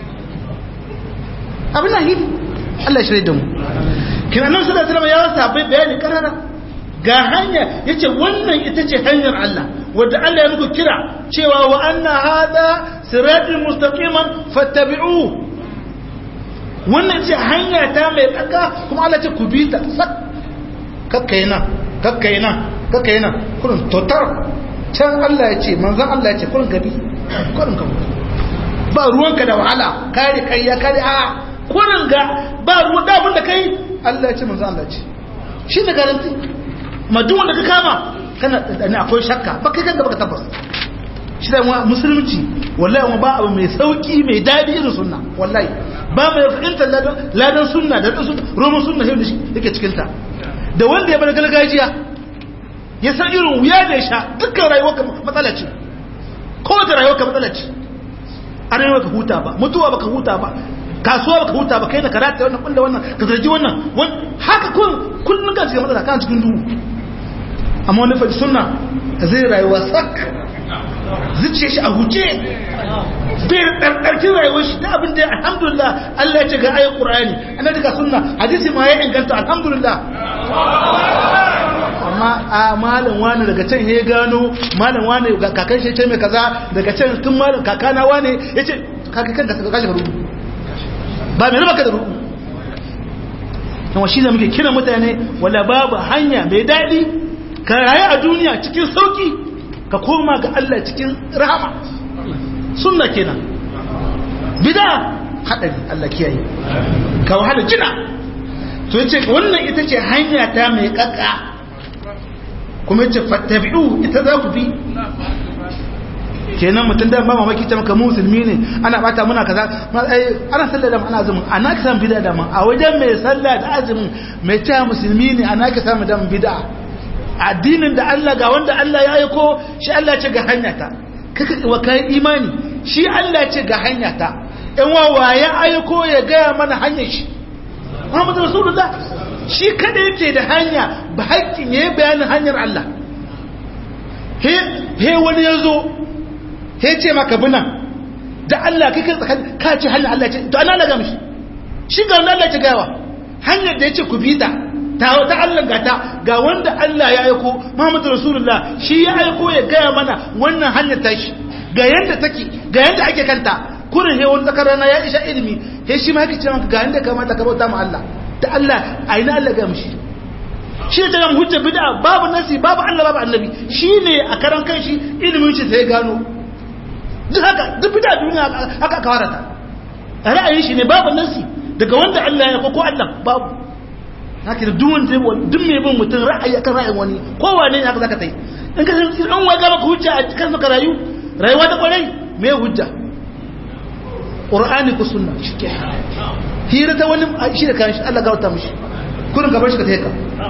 abin nan hidi Allah ya shirye da mu kina nan sallallahu alaihi wasallam ya wasa bayani karara ga hanya yace wannan ita ce hanyar Allah wadda Allah ya muku kira cewa wa anna hada siratul mustaqiman fattabi'u wannan ce hanya ta mai tsaka kuma Allah ce ku bi ta sak kakkai nan kakkai nan kakkai nan kurin totar can Allah ya ce manzon Allah ya ce kurin gabi kurin gabi ba ruwanka da wahala kare kai ya kare a kurin ga ba ruwan da abin da kai Allah ya ce manzon Allah ya ce shi ne garanti amma duk wanda ka kama kana da akwai shakka ba kai kanka baka tabbas shi da musulunci wallahi kuma ba abu mai sauki mai dadi irin sunna wallahi ba mai fahimtar ladan ladan sunna da roman sunna shi da shi yake cikin ta da wanda ya bar gargajiya ya san irin wuya da ya sha dukkan rayuwarka matsala ce kowace rayuwarka matsala ce an yi baka huta ba mutuwa baka huta ba kasuwa baka huta ba kai da karata wannan kulla wannan ka zargi wannan haka kun kullun ka cikin matsala kan cikin duhu amma wani fa sunna zai rayuwa sak zuciya shi a huce bai ɗarɗarkin rayuwar shi da abin da alhamdulillah Allah ya ce ga ayin ƙur'ani ana daga sunna hadisi ma ya inganta alhamdulillah amma a malam wani daga can ya gano malam wani kakan shi ce mai kaza daga can tun malam kakana wani ya ce kakan ka kashi rubu ba mai rubaka da rubu yawan shi da muke kira mutane wala babu hanya mai daɗi ka rayu a duniya cikin sauki ka koma ga Allah cikin rahama sunna kenan bid'a hadari Allah kiyaye ka wahala jina to yace wannan ita ce hanya ta mai kakka kuma yace fattabi'u ita za ku bi kenan mutum da ba mamaki ta maka musulmi ne ana bata muna kaza ana sallah da ana azumin ana ka samu bid'a da man a wajen mai sallah da azumin mai ta musulmi ne ana ka samu da bid'a addinin da Allah ga wanda Allah ya aiko shi Allah ce ga hanyata kaka wa kai imani shi Allah ce ga hanyata in wawa ya aiko ya gaya mana hanyar shi Muhammadu Rasulullah shi kada yake da hanya ba haƙƙin ya bayanin hanyar Allah he wani ya zo he ce maka bina da Allah kai kai tsakan ka ce hanyar Allah ce to ana laga mishi shi ga wanda Allah ce gawa hanyar da ya ce ku bi ta ta wata Allah gata ga wanda Allah ya aiko Muhammadu Rasulullah shi ya aiko ya gaya mana wannan hanyar tashi ga yanda take ga yanda ake kanta kurin he wani tsakar rana ya isha ilimi he shi ma yake ce maka ga yanda kamata ka bauta ma Allah da Allah a ina Allah ga mishi shi ne ta hujja bid'a babu nasi babu Allah babu annabi shi ne a karan kanshi ilimin shi sai gano duk haka duk bid'a duniya haka aka warata ra'ayin shi ne babu nasi daga wanda Allah ya ko Allah babu haka da duwan zai duk mai bin mutum ra'ayi akan ra'ayin wani kowane ne haka zaka tai in ka san an waga maka hujja a cikin maka rayu rayuwa ta kwarai me hujja qur'ani ko sunna shike hira ta wani shi da kan shi Allah gauta mishi kurin gaban shi ka taika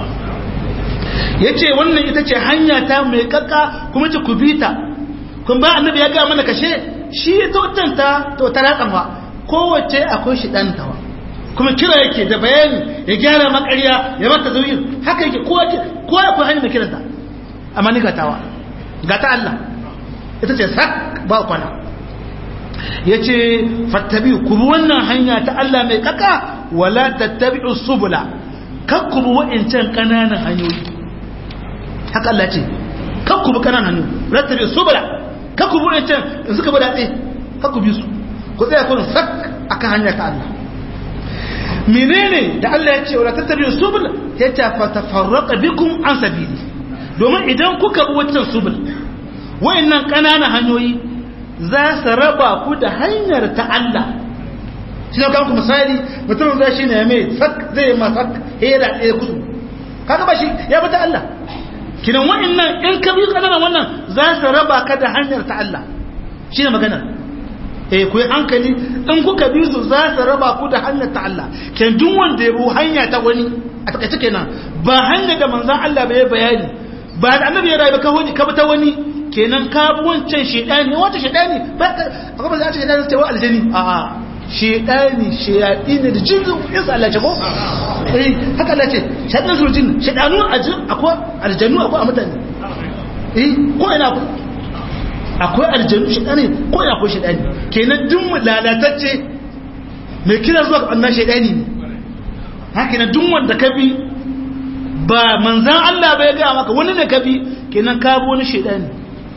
yace wannan ita ce hanya ta mai kakka kuma ce kubita kun ba annabi ya ga mana kashe shi ta wutanta to ta ratsan fa kowace akwai shi dan tawa kuma kira yake da bayani ya gyara makarya ya mata zauyin haka yake kowa ya kuwa hanyar da kiranta amma ni gatawa gata Allah ita ce sak ba kwana ya ce fattabi ku bi wannan hanya ta Allah mai kaka wala tattabi subula kan ku bi wa'incan ƙananan hanyoyi haka Allah ce kan ku bi ƙananan hanyoyi rattabi subula kan ku bi wa'incan in suka bi datse kan ku bi su ku tsaya kun sak akan hanya ta Allah menene da Allah ya ce wala tattabi'u subul ya ta fatafarraqa bikum an sabili domin idan kuka bi wancan subul wayannan kananan hanyoyi za su raba ku da hanyar ta Allah shi ne kanku misali mutum zai shi ne mai sak zai ma sak hera ɗaya kudu kaga ba shi ya bi ta Allah kinan wayannan in ka bi kananan wannan za su raba ka da hanyar ta Allah shi ne magana eh ku yi hankali in kuka bi su za su raba ku da hanyar ta Allah ken duk wanda ya bu hanya ta wani a takaice kenan ba hanya da manzon Allah bai bayani ba da annabi ya rayu ka hoji ka bi ta wani kenan ka bi wancan shedani wata shedani ba ka ba za ta shedani ta wa aljani a a shedani sheyadi ne da jinnu isa Allah ce ko eh haka Allah ce shedan su jin shedanu akwai aljannu akwai a mutane eh ko ina akwai akwai aljanu shaidani ko ya akwai shaidani kenan duk lalatacce mai kira zuwa ga annan shaidani ne haka nan duk wanda ka bi ba manzan Allah bai ga maka wani ne ka bi kenan ka bi wani shaidani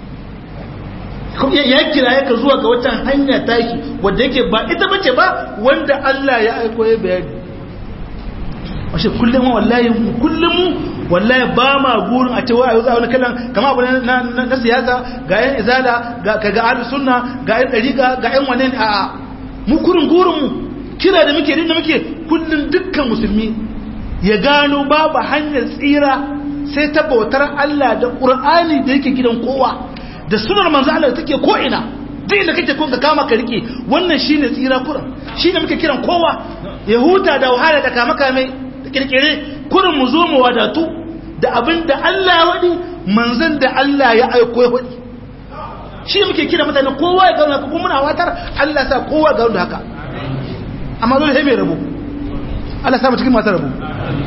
ya kira ya ka zuwa ga wata hanya tashi wadda yake ba ita bace ba wanda Allah ya aiko ya bayani washe kullum wallahi kullum wallahi ba ma gurin a cewa yau za wani kallon kama abu na siyasa ga yan izala ga ga ahlus sunna ga yan dariqa ga yan wane a a mu kurin gurin mu kira da muke da muke kullum dukkan musulmi ya gano babu hanyar tsira sai ta bautar Allah da Qur'ani da yake gidan kowa da sunar manzo Allah da take ko ina duk da kake kun ka kama ka rike wannan shine tsira kuran shine muke kiran kowa ya huta da wahala da kama kame da kirkire kurin mu zo mu wadatu da abin da Allah ya wadi manzon da Allah ya aiko ya wadi shi muke kira mutane kowa ya gano kuma muna watar Allah sa kowa ga da haka amma dole sai mai rabo Allah sa mu cikin masu rabo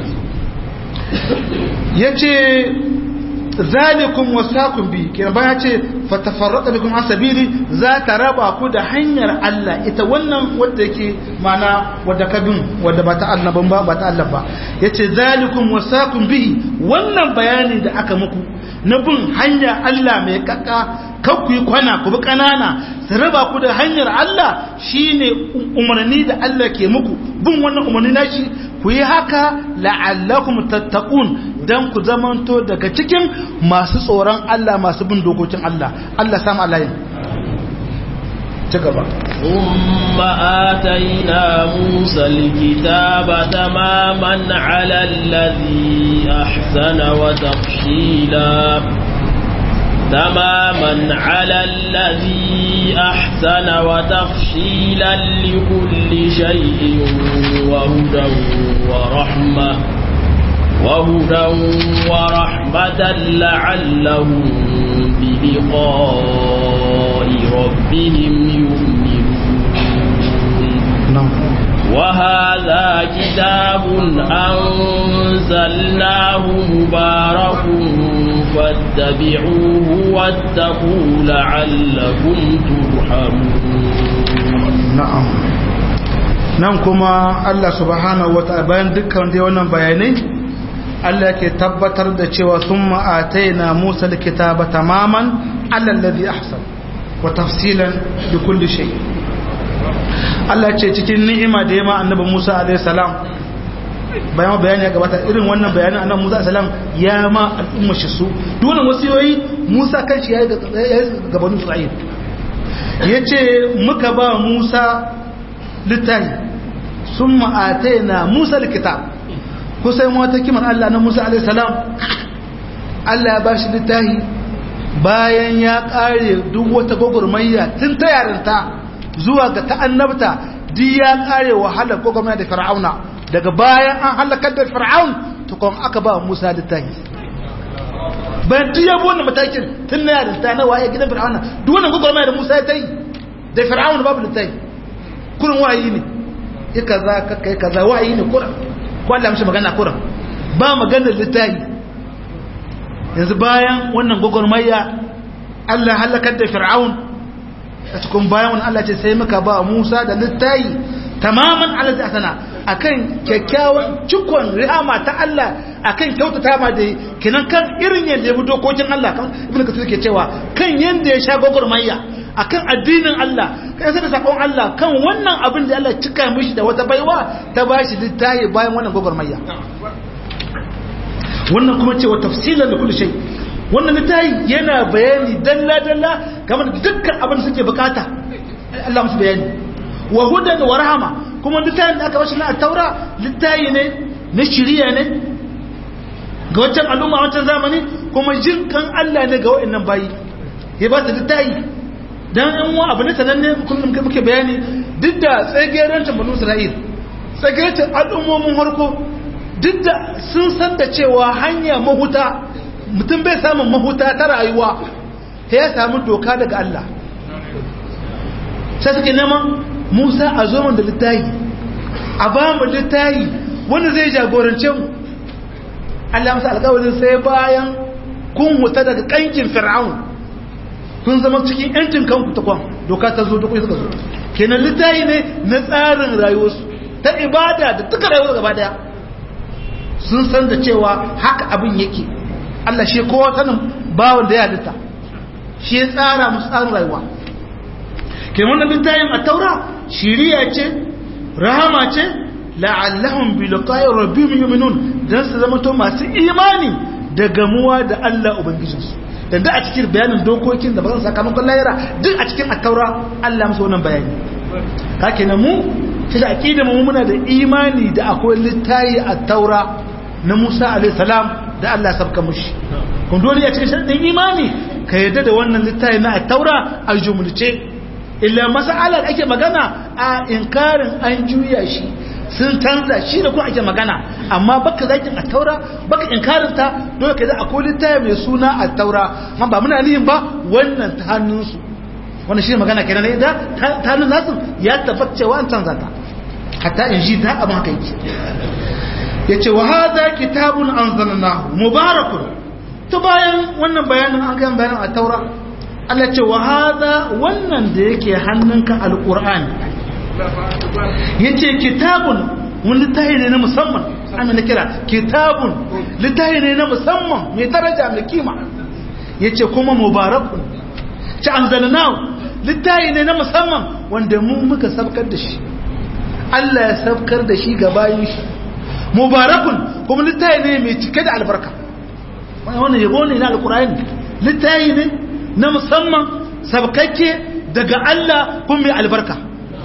yace zalikum wasakum bi kina baya ce fatafarraqa bikum an sabili za ta raba ku da hanyar Allah ita wannan wanda yake mana wadda kabin wadda ba ta annaban ba ba ta Allah ba yace zalikum wasakum bihi wannan bayani da aka muku na bin hanya Allah mai kakka kan ku yi kwana ku bi kanana su raba ku da hanyar Allah shine umarni da Allah ke muku bin wannan umarni nashi ku yi haka la'allakum tattaqun dan ku zamanto daga cikin masu tsoron Allah masu bin dokokin Allah Allah samu alayin ci gaba ثم آتينا موسى الكتاب تماما على الذي أحسن وتفصيلا تماما على الذي أحسن وتفصيلا لكل شيء وهدى ورحمة وهدى ورحمة لعلهم بلقاء ربهم يؤمنون وهذا كتاب أنزلناه مبارك فاتبعوه واتقوا لعلكم ترحمون na'am nan kuma Allah subhanahu wata'ala bayan dukkan dai wannan bayanai Allah ke tabbatar da cewa thumma ataina Musa alkitaba tamaman ala alladhi ahsan wa tafsilan li kulli shay Allah ce cikin ni'ima da yama annabi Musa alaihi salam bayan bayani ya gabata irin wannan bayanin annabi Musa alaihi salam ya ma al'umma shi su duk wannan wasiyoyi Musa kanshi ya yi gabanin Isra'il yace muka ba Musa littafi sun ma'atai na Musa likitab kusan wata kiman Allah na Musa alaihissalam Allah ya ba shi littafi bayan ya ƙare duk wata gwagwarmayya tun ta yarinta zuwa ga ta'annabta duk ya ƙare wahalar gwagwarmayya da fir'auna daga bayan an halakar da fir'aun tukon aka ba Musa littafi bayan duk ya bi wannan matakin tun na yarinta na waye gidan fir'auna duk wannan gwagwarmayya da Musa ya ta yi da fir'auna babu littafi kurin wahayi ne ya kaza ka kai kaza wahayi ne kurin ko Allah mishi magana kurin ba maganar littafi yanzu bayan wannan gwagwarmayya Allah halakar da fir'aun a cikin bayan wani Allah ce sai muka ba Musa da littafi tamaman Allah ta sana akan kyakkyawan cikon rihama ta Allah akan kyautata ma da kinan kan irin yadda ya bi dokokin Allah kan ibnu kasir ke cewa kan yanda ya sha gwagwarmayya akan addinin Allah kai sai da sakon Allah kan wannan abin da Allah cika mishi da wata baiwa ta bashi littafi bayan wannan gwagwarmayya wannan kuma cewa tafsilan da kullu shay wannan littafi yana bayani dalla dalla game da dukkan abin da suke bukata Allah musu bayani wa hudan wa rahama kuma littafin da aka bashi na taura littafi ne na shiriya ne ga wancan al'umma wancan zamani kuma jin kan Allah ne ga wa'annan bayi ya ba ta littafi dan yan wa abu ne sananne kullum muke bayani duk da tsagerancin banu isra'il tsagerancin al'ummomin harko duk da sun san da cewa hanya mahuta mutum bai samun mahuta ta rayuwa ta ya samu doka daga Allah sai suke neman musa a zo da littayi a ba mu littayi wanda zai jagorance mu Allah masa alƙawarin sai bayan kun huta daga kankin fir'aun kun zama cikin yancin kanku ta kwan doka ta zo duk suka zo kenan littayi ne na tsarin rayuwarsu ta ibada da duka rayuwar gaba daya sun san da cewa haka abin yake Allah shi kowa sanin bawon da ya halitta shi ya tsara musu tsarin rayuwa ke wannan littayin a taura shiriya ce rahama ce la'allahum bi liqa'i rabbihim yu'minun dan su zama to masu imani da gamuwa da Allah ubangijinsu dan da a cikin bayanin dokokin da ba sakamakon lahira duk a cikin at-taura Allah musu wannan bayani kake na mu shi da aqida mu muna da imani da akwai littayi a taura na Musa alaihi salam da Allah sabka mushi kun dole ya cikin sharadin imani ka yarda da wannan littayi na taura a jumulce illa mas'alar ake magana a inkarin an juya shi sun canza shi da kuma ake magana amma baka zakin a taura baka inkarin ta dole ka da akwai littafi mai suna a taura amma ba muna nihin ba wannan ta hannunsu wannan shi magana kenan da ta hannun nasu ya tabbata cewa an canza ta hatta in ji ta abin haka yake yace wa hadha kitabun anzalnahu mubarakun to bayan wannan bayanin an ga bayanin a taura Allah ce wa hadha wannan da yake hannunka alqur'ani yace kitabun wani littafi ne na musamman ana na kira kitabun littafi ne na musamman mai daraja mai kima yace kuma mubarakun ci anzalnahu littafi ne na musamman wanda mu muka sabkar da shi Allah ya sabkar da shi ga bayin shi mubarakun kuma littafi ne mai cike da albarka wannan yabo ne na alqur'ani littafi ne na musamman sabkakke daga Allah kuma mai albarka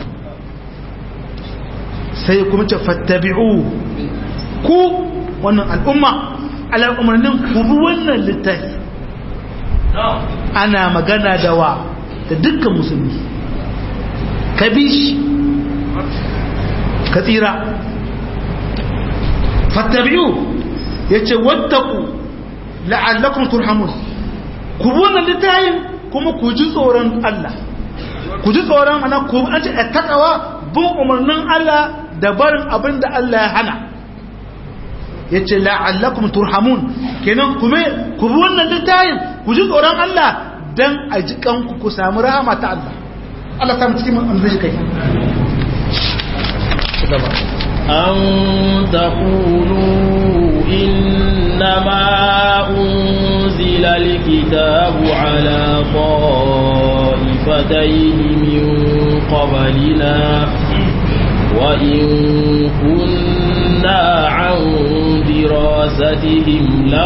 sai kuma ce fattabi'u ku wannan al'umma al'ummarnin ku bi wannan littafi ana magana da wa da dukkan musulmi ka bi shi ka tsira fattabi'u ya ce wattaku la'allakun turhamun ku bi wannan littafin kuma ku ji tsoron Allah ku ji tsoron ana ku an ce takawa bin umarnin Allah da barin abin da Allah ya hana ya ce la'allakum turhamun kenan kuma ku bi wannan littafin ku ji tsoron Allah dan a ji kanku ku samu rahama ta Allah Allah ta mutu cikin amzai kai أن تقولوا إنما أنزل الكتاب على طائفتين من قبلنا وإن كنا عن دراستهم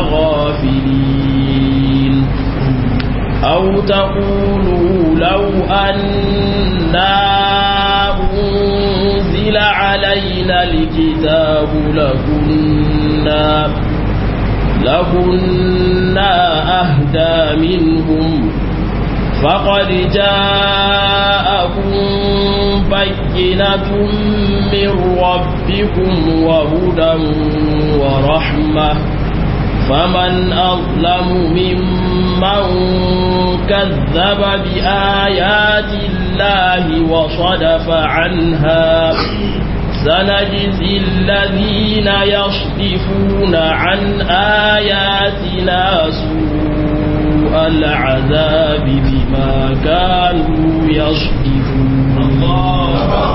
لغافلين أو تقولوا لو أنا أنزل علينا الكتاب لكنا لكنا أهدى منهم فقد جاءكم بينة من ربكم وهدى ورحمة فمن أظلم ممن كذب بآيات الله وصدف عنها سنجزي الذين يصدفون عن آياتنا سوء العذاب بما كانوا يصدفون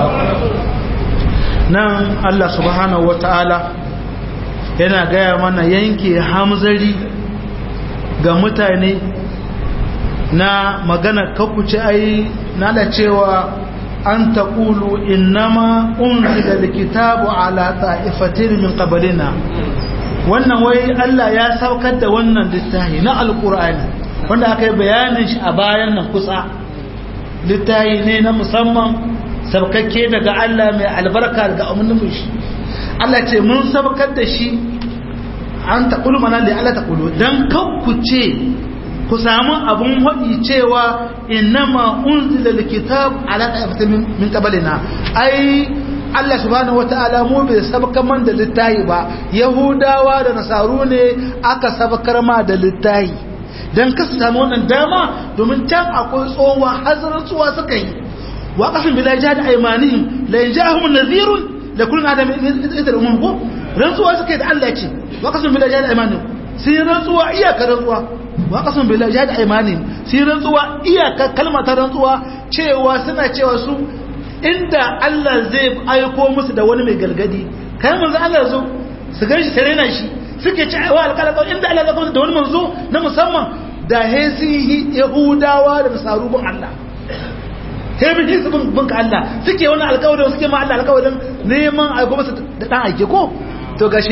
nan Allah subhanahu wata'ala yana gaya mana yanke hamzari ga mutane na magana kakuce ai na da cewa an taƙulu innama unzila likitabu ala ta'ifatin min qablina wannan wai Allah ya saukar da wannan littafi na alqur'ani wanda aka yi bayanin shi a bayan nan kusa littafi ne na musamman sabkakke daga Allah mai albarka daga umarnin shi Allah ce mun sabkar da shi an taƙulu mana da Allah taƙulu don ce ku samu abun haɗi cewa innama unzila likitab ala ta'afatin min qablina ai Allah subhanahu wata'ala mu bai sabkar man da littayi ba yahudawa da nasaru ne aka sabkar ma da littayi dan ka samu wannan dama domin can akwai tsowa hazarar tsuwa suka yi wa qasim bila jihad aymanihim la yanjahum nadhirun la kullu adam idar umum ko rantsuwa suka yi da Allah ce wa qasim bila jihad aymanihim sai rantsuwa iyaka rantsuwa wa qasim bila jihad aymanihim sai rantsuwa iyaka kalma ta rantsuwa cewa suna cewa su inda Allah zai aiko musu da wani mai galgadi kai manzo Allah zo su ganshi tare na shi suke ci wa alƙalaƙa inda Allah zai kuma da wani manzo na musamman da hesi yahudawa da nasarubin Allah sai bin su bin ka Allah suke wani alƙawarin suke ma Allah alƙawarin neman aiko masa da ɗan aike ko to gashi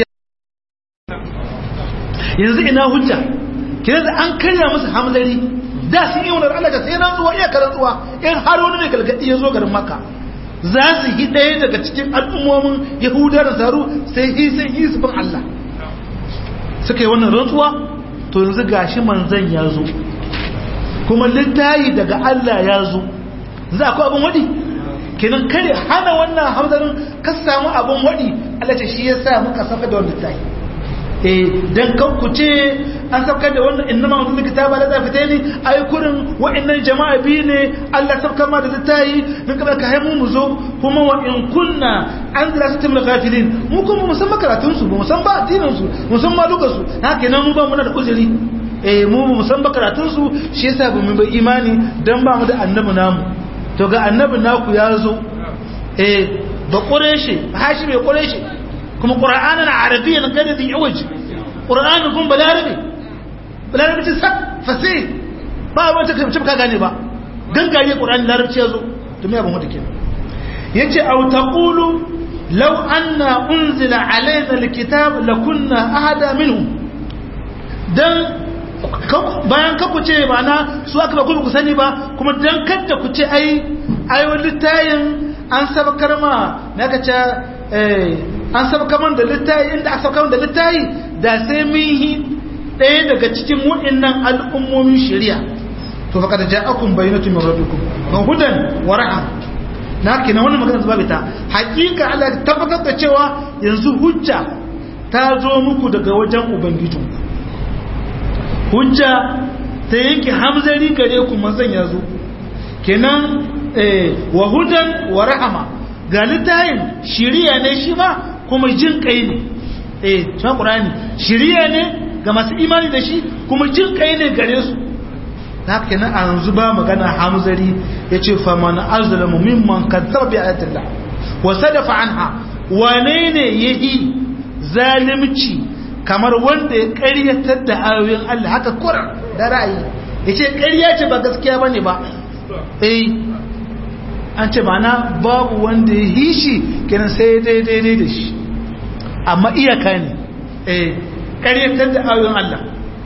yanzu ina hujja kira da an karya musu hamzari da sun yi wani Allah da sai rantsuwa iya karantsuwa in har wani mai galgadi ya zo garin Makka za su yi ɗaya daga cikin al'ummomin yahuda da zaru sai yi sai yi su bin Allah suka yi wannan rantsuwa to yanzu gashi manzan ya zo kuma littayi daga Allah ya zo za ku abin waɗi kenan kare hana wannan hamzarin ka samu abin waɗi Allah ce shi ya sa muka saka da wannan littayi eh dan kan ku ce an saukar da wannan innama wannan kitaba la zafita ne ai kurin wa'annan jama'a biyu ne Allah saukar ma da littayi mun kada ka haimu mu zo kuma wa in kunna an zira su timla ghafilin mu kuma mu san makaratun su mu san ba addinin su mu san malukan su haka nan mu ba mu da uzuri eh mu mu san makaratun su shi yasa ba mu ba imani dan ba mu da annabi namu to ga annabi naku ya zo eh ba quraishi hashi bai quraishi kuma qur'anan arabiyyan kada da yawaji qur'anin kun balarabi balarabi ce sak fasih ba wata kamce ka gane ba gangare qur'ani larabci yazo to me abin wata kenan yace aw taqulu law anna unzila alaina alkitab lakunna ahada minhum dan bayan ka ku ce mana su aka ba ku sani ba kuma dan kadda ku ce ai ai wani tayin an sabakar ma na ka ce an sabakar da littayi inda aka sabakar da littayi da sai mun yi ɗaya daga cikin waɗannan al'ummomin shari'a to fa kada ja'akum bayyinatu min rabbikum wa hudan wa rahma na kina wannan magana zuba bita hakika Allah ya tabbatar da cewa yanzu hujja ta zo muku daga wajen ubangijinku hujja ta yanke hamzari gare ku manzon ya zo kenan wa hudan wa rahama ga littayin shiriya ne shi ma kuma jin kai ne eh ta qur'ani shiriya ne ga masu imani da shi kuma jin kai ne gare su haka kenan a yanzu ba magana hamzari yace fa man azlamu mimman kadzaba bi ayatillah wa sadafa anha wane ne yahi zalimci kamar wanda ya ƙaryatar da ayoyin Allah haka kura da ra'ayi yace ƙarya ce ba gaskiya bane ba eh an ce mana babu wanda ya yi shi kenan sai daidai da shi amma iyaka ne eh ƙaryatar da ayoyin Allah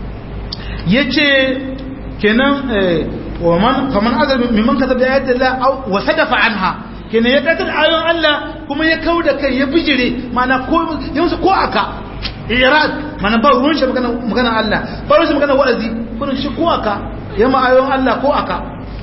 ya ce kenan kaman azar mimman kasa da yadda la wa sadafa anha kenan ya ƙaryatar da ayoyin Allah kuma ya kau da kai ya bijire mana ko yansu ko aka irad mana ba ruwan shi magana Allah ba ruwan shi magana wa'azi kurin shi ko aka yamma ayoyin Allah ko aka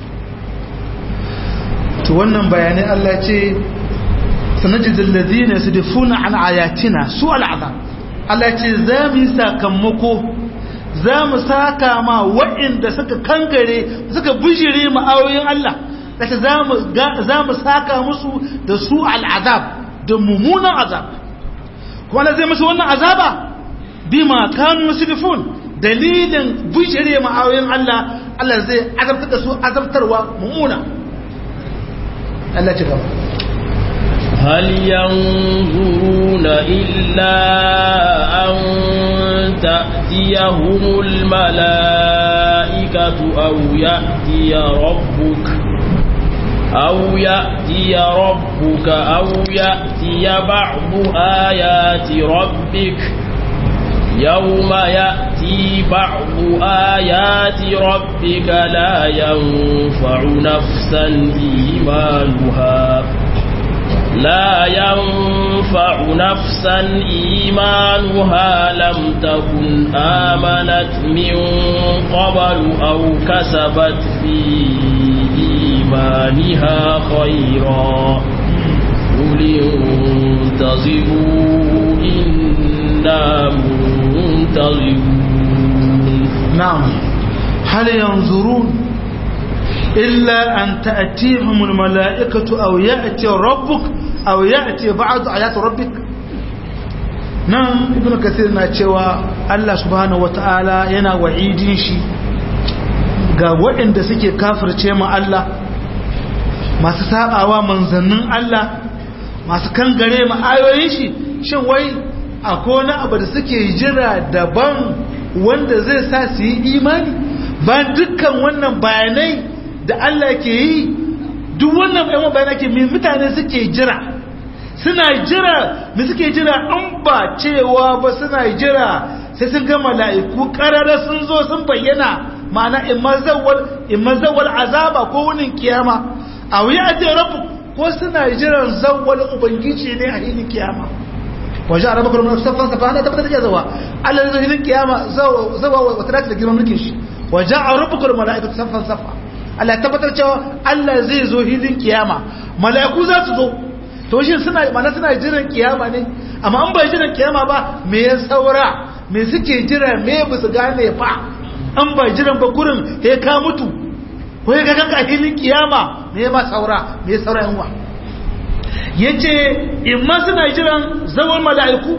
to wannan bayanai Allah ce sanajidul ladina yasdifuna an ayatina su al'azab Allah ce za mu yi sakamako za mu saka ma waɗanda suka kangare suka bijire mu ayoyin Allah kace za mu za mu saka musu da su al'azab da mummunan azab kuma Allah zai musu wannan azaba bima kanu yasdifun dalilin bijire mu ayoyin Allah Allah zai azabtar da su azabtarwa mummuna Allah ci gaba هل ينظرون إلا أن تأتيهم الملائكة أو يأتي ربك أو يأتي ربك أو يأتي بعض آيات ربك يوم يأتي بعض آيات ربك لا ينفع نفسا إيمانها لا ينفع نفسا إيمانها لم تكن آمنت من قبل أو كسبت في إيمانها خيرا قل انتظروا إنا منتظرون نعم هل ينظرون إلا أن تأتيهم الملائكة أو يأتي ربك أو يأتي بعض آيات ربك nan ibn kathir na cewa Allah subhanahu wata'ala yana wa'idin shi ga waɗanda suke kafirce ma Allah masu sabawa manzannin Allah masu kangare ma ayoyin shi shin wai akwai wani abu da suke jira daban wanda zai sa su yi imani ba dukkan wannan bayanai da Allah ke yi duk wannan bayan bayanai ke mutane suke jira suna jira me suke jira an ba cewa ba suna jira sai sun ga mala'iku karara sun zo sun bayyana ma'ana in mazawar azaba ko wunin kiyama a wuya a ce rabu ko suna jiran zawwal ubangiji ne a hilin kiyama waje araba kuma safan safa ana tabbatar da zawa Allah zai hilin kiyama zawa zawa wata dace da girman mulkin shi waje araba kuma mala'ikatu safan safa Allah ya tabbatar cewa Allah zai zo hilin kiyama mala'iku za su zo to shi suna mana suna jiran kiyama ne amma an bai jiran kiyama ba me ya saura me suke jira me ba su gane fa an bai jiran ba kurin he ka mutu ko ya ga ka hilin kiyama me ma saura me saura yanwa yace imma suna jiran zawal mala'iku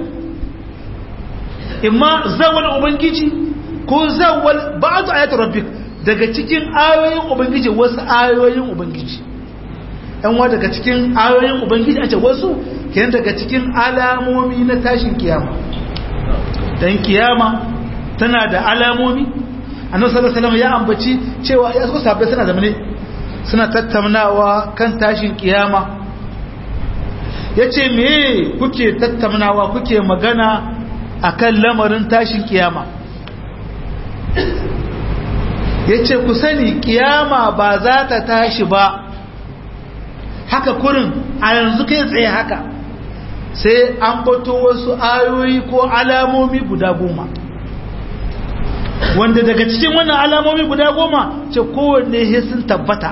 imma zawal ubangiji ko zawal ba'd ayat rabbik daga cikin ayoyin ubangiji wasu ayoyin ubangiji yan wa daga cikin ayoyin ubangiji a ce wasu kenan daga cikin alamomi na tashin kiyama dan kiyama tana da alamomi annabi sallallahu alaihi wasallam ya ambaci cewa ya suka sabbai suna zamane suna tattaunawa kan tashin kiyama yace me kuke tattaunawa kuke magana akan lamarin tashin kiyama yace ku sani kiyama ba za ta tashi ba haka kurin a yanzu kai tsaye haka sai an bato wasu ayoyi ko alamomi guda goma wanda daga cikin wannan alamomi guda goma ce kowanne he sun tabbata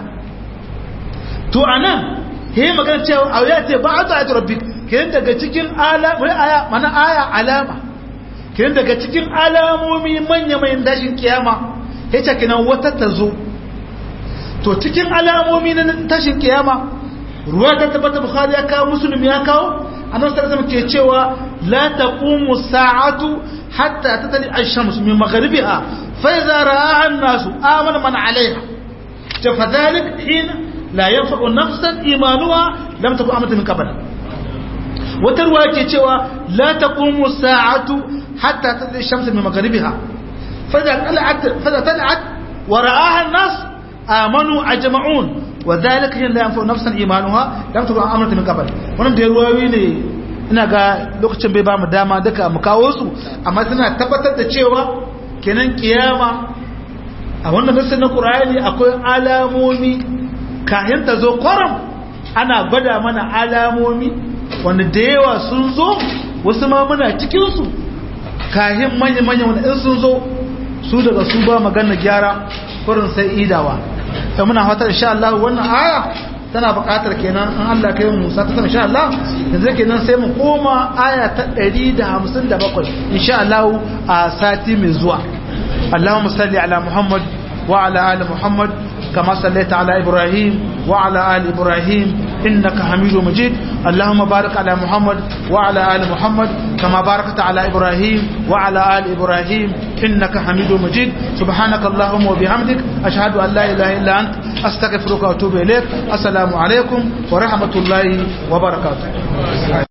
to anan he magana cewa a ya ce ba a ta rabbi kiran daga cikin aya mana aya alama kiran daga cikin alamomi manya mai dashin kiyama he ce kinan wata ta zo to cikin alamomi na tashin kiyama ruwa ta tabbata bukhari ya kawo muslim ya kawo annabi sallallahu alaihi ke cewa la taqumu sa'atu hatta tatali ash-shams min maghribiha fa idza ra'aha an-nas amana man 'alayha fa fadhalik hina la yanfa'u nafsan imanuha lam takun amanat min qabl wata ruwa ke cewa la taqumu sa'atu hatta tatali ash-shams min maghribiha fa idza tala'at fa idza tala'at wa ra'aha an-nas amanu ajma'un وذلك حين لا ينفع نفسا ايمانها لم تكن امنت من قبل wannan da ruwayoyi ne ina ga lokacin bai ba mu dama duka mu kawo su amma suna tabbatar da cewa kenan kiyama a wannan nassin na Qur'ani akwai alamomi kayan ta zo kwaram ana gwada mana alamomi wanda da yawa sun zo wasu ma muna cikin su kayan manya manya wanda in sun zo su daga su ba magana gyara kurin sai idawa da muna fatar insha Allah wannan aya tana buƙatar kenan in Allah kai mu sa ta sama insha Allah yanzu kenan sai mu koma aya ta 157 insha Allah a sati mai zuwa Allahumma salli ala Muhammad wa ala ali Muhammad كما صليت على إبراهيم وعلى آل إبراهيم إنك حميد مجيد اللهم بارك على محمد وعلى آل محمد كما باركت على إبراهيم وعلى آل إبراهيم إنك حميد مجيد سبحانك اللهم وبحمدك أشهد أن لا إله إلا أنت أستغفرك وأتوب إليك السلام عليكم ورحمة الله وبركاته